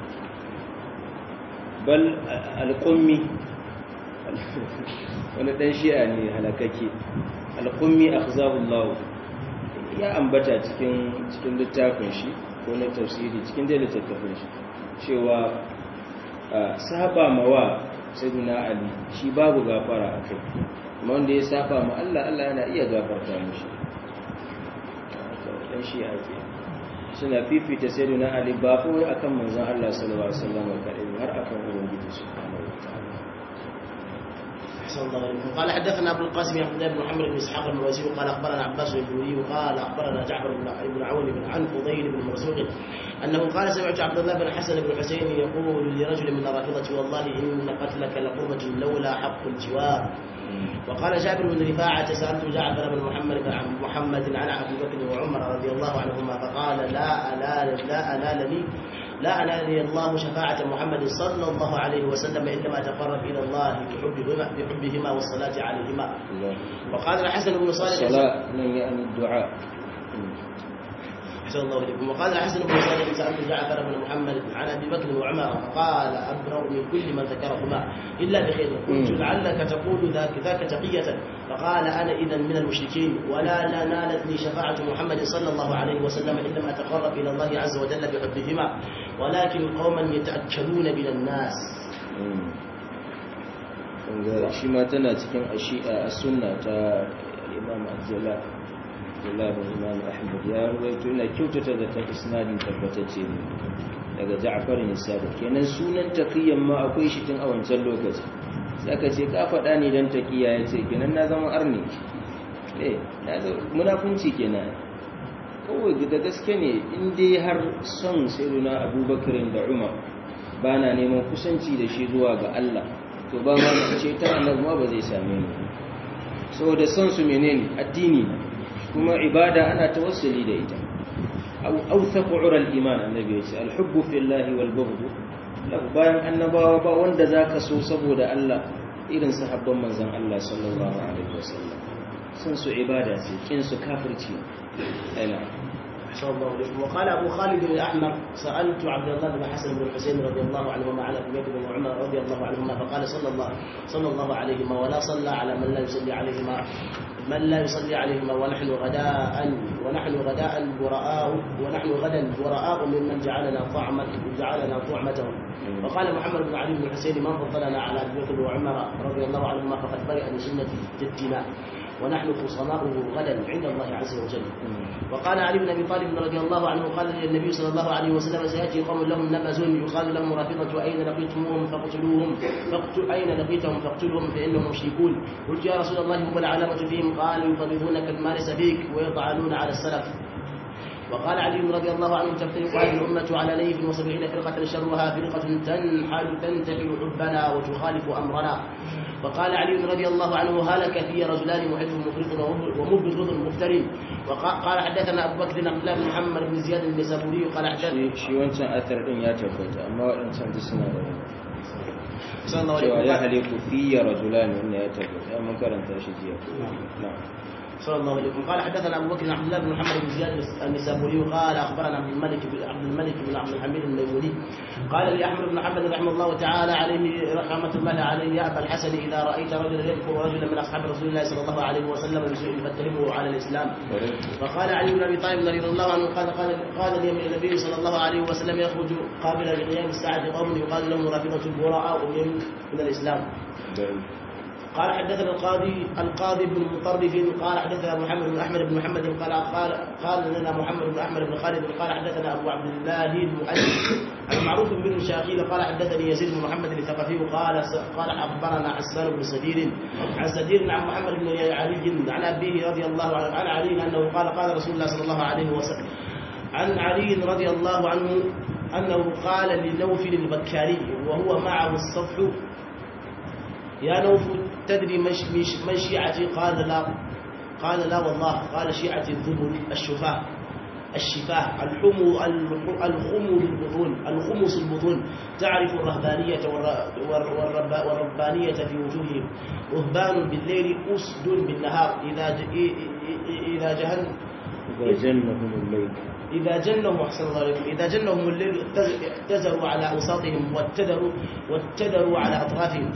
S1: bal alƙummi wani dan shi'a ne halakake alƙummi akhzahullahu ya ambata cikin cikin littafin shi ko na tafsiri cikin da littafin shi cewa saba mawa sayyidina ali shi babu gafara a kai amma wanda ya saba ma Allah Allah yana iya gafarta mishi dan shi ake suna fifita sayyidina ali ba kawai akan manzon Allah sallallahu alaihi wasallam kadai har akan ubangiji subhanahu wa ta'ala
S2: قال حدثنا ابو القاسم عبد الله بن محمد بن اسحاق المروزي قال اخبرنا عباس بن الدوري قال اخبرنا جعفر بن عون بن عن فضيل بن مرزوق انه قال سمعت عبد الله بن حسن بن حسين يقول لرجل من الرافضه والله ان قتلك لقربة لولا حق الجوار وقال جابر بن رفاعة سألت جعفر بن محمد بن محمد عن أبي بكر وعمر رضي الله عنهما فقال لا أنال لا أنالني لا أنالني الله شفاعة محمد صلى الله عليه وسلم إنما أتقرب إلى الله بحبهما, بحبهما والصلاة عليهما وقال الحسن بن صالح
S1: الصلاة من يعني الدعاء
S2: أحسن الله إليكم وقال الحسن بن صالح سألت جعفر بن محمد عن أبي بكر وعمر فقال أبرأ من كل من ذكرهما إلا بخير قلت لعلك تقول ذاك ذاك تقية فقال أنا إذا من المشركين ولا لا نالتني شفاعة محمد صلى الله عليه وسلم إنما أتقرب إلى الله عز وجل بحبهما ولكن قوما يتأكلون من الناس
S1: shi ma tana cikin a sunna ta imam al-jala Abdullahi Imam Ahmad ya ruwaito ina kyautata da ta isnadin tabbatacce ne daga Ja'far bin Sadiq kenan sunan taqiyyan ma akwai shi tun a wancan lokaci saka ce ka faɗa ne dan taqiya yace kenan na zama arni eh na munafunci kenan kawai da gaske ne in dai har son sayyidina Abubakar da Umar bana neman kusanci da shi zuwa ga Allah to ba ma ce ta annabi ma ba zai same ni saboda son su menene addini ne kuma ibada ana tawassuli da ita aw awthaqu ural iman annabi ya ce alhubbu fillahi wal bughd lahu bayan annabawa ba wanda zaka so saboda Allah irin sahabban manzon Allah sallallahu alaihi wasallam sun su ibada ce kin su kafirci ana
S2: أحسن الله إليكم وقال أبو خالد الأحمر سألت عبد الله بن حسن بن الحسين رضي الله عنهما على أبي بكر وعمر رضي الله عنهما فقال صلى الله صلى الله عليهما ولا صلى على من لا يصلي عليهما من لا يصلي عليهما ونحن غداء ونحن غداء براء ونحن غدا براء ممن جعلنا طعمة جعلنا طعمتهم وقال محمد بن علي بن الحسين من فضلنا على ابي بكر وعمر رضي الله عنهما فقد برئ من سنه جدنا ونحن خصماؤه غدا عند الله عز وجل وقال علي بن ابي طالب رضي الله عنه قال للنبي صلى الله عليه وسلم سياتي قوم لهم نبز يقال لهم رافضه اين لقيتموهم فاقتلوهم فاقتل اين لقيتهم فاقتلوهم فانهم مشركون قلت يا رسول الله هم العلامه فيهم قال يفضلونك المارس فيك ويطعنون على السلف وقال علي رضي الله عنه تفترق هذه الأمة على نيف وسبعين فرقة شرها فرقة تنحل تنتحل حبنا وتخالف أمرنا وقال علي رضي الله عنه هلك في رجلان محب مفرط ومبغض مفتري وقال حدثنا أبو بكر عبد الله بن محمد بن زياد النسابوري قال حدثنا
S1: shi wancan athar din ya tabbata amma waɗancan duk suna da
S2: صلى الله
S1: cewa
S2: عليه
S1: ya
S2: وسلم
S1: haliku fiye rajulani wannan ya tabbata mun karanta shi jiya na'am
S2: صلى الله عليه وسلم قال حدثنا ابو بكر عبد الله بن محمد بن زياد النسابوري قال اخبرنا عبد الملك بن عبد الملك بن عبد الحميد الميموني قال لي احمد بن حنبل رحمه الله تعالى عليه رحمه الله عليه يا ابا الحسن اذا رايت رجلا يذكر رجلا من اصحاب رسول الله صلى الله عليه وسلم بسوء فاتهمه على الاسلام فقال علي بن ابي طالب رضي الله عنه قال قال قال لي النبي صلى الله عليه وسلم يخرج قابل لقيام الساعه قوم يقال لهم رافضه البراء من الاسلام قال حدثنا القاضي القاضي بن مطرف قال حدثنا محمد بن احمد بن محمد قال قال قال لنا محمد بن احمد بن خالد قال حدثنا ابو عبد الله المحدث المعروف بن شاقيل قال حدثني يزيد بن محمد الثقفي قال قال اخبرنا حسان بن سدير عن سدير عن محمد بن علي عن ابيه رضي الله عنه عن علي انه قال قال رسول الله صلى الله عليه وسلم عن علي رضي الله عنه انه قال لنوفل البكاري وهو معه الصفح يا نوف تدري من شيعتي قال لا قال لا والله قال شيعتي الذبل الشفاه الشفاه الحمو الخمو البطون الخمس البطون تعرف الرهبانية والربانية في وجوههم رهبان بالليل أسد بالنهار إذا إذا جهل
S1: إذا جنهم الليل
S2: إذا جنهم أحسن الله عليكم إذا جنهم الليل اعتزروا على أوساطهم واتدروا واتدروا على أطرافهم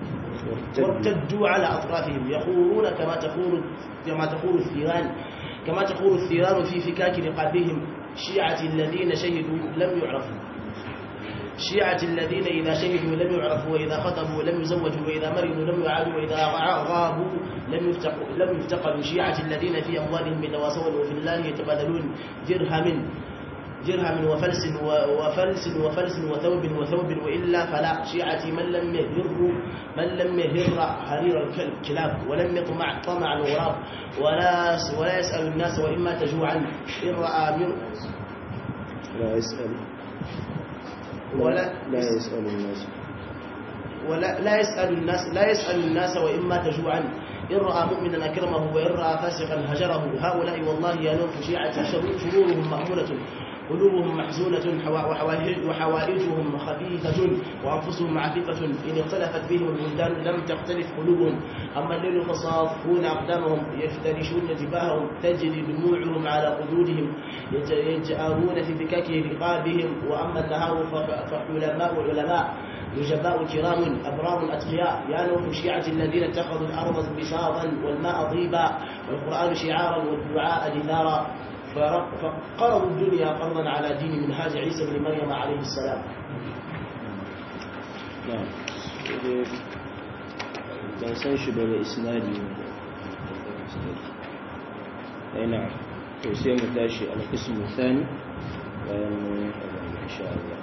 S2: وارتدوا على أطرافهم يخورون كما تخور كما تخور الثيران كما تخور الثيران في فكاك رقابهم شيعة الذين شهدوا لم يعرفوا شيعة الذين إذا شهدوا لم يعرفوا وإذا خطبوا لم يزوجوا وإذا مرضوا لم يعادوا وإذا غابوا لم يفتقوا لم يفتقدوا شيعة الذين في أموالهم يتواصون وفي الله يتبادلون درهم درهم وفلس وفلس وفلس وثوب وثوب وإلا فلا شيعة من لم يهر من لم يهر حرير الكلاب ولم يطمع طمع الغراب ولا ولا يسأل الناس وإما تجوعا إن رأى من
S1: لا يسأل
S2: ولا
S1: لا يسأل الناس
S2: ولا لا يسأل الناس لا يسأل الناس وإما تجوعا إن رأى مؤمنا أكرمه وإن رأى فاسقا هجره هؤلاء والله يا نوف شيعة شرورهم مأمونة قلوبهم محزونة وحوائجهم خبيثة وأنفسهم عفيفة إن اختلفت بهم البلدان لم تختلف قلوبهم أما الليل فصافون أقدامهم يفترشون جباههم تجري دموعهم على قدودهم يجأرون في بكاك رقابهم وأما النهار فحلماء علماء نجباء كرام أبرار أتقياء يا نوح شيعة الذين اتخذوا الأرض بساطا والماء طيبا والقرآن شعارا والدعاء دثارا فقرضوا الدنيا قرضا على دين منهاج عيسى بن مريم عليه السلام
S1: نعم ban san shi ba da isnadi ai na to sai mu tashi al-qismu thani bayan insha Allah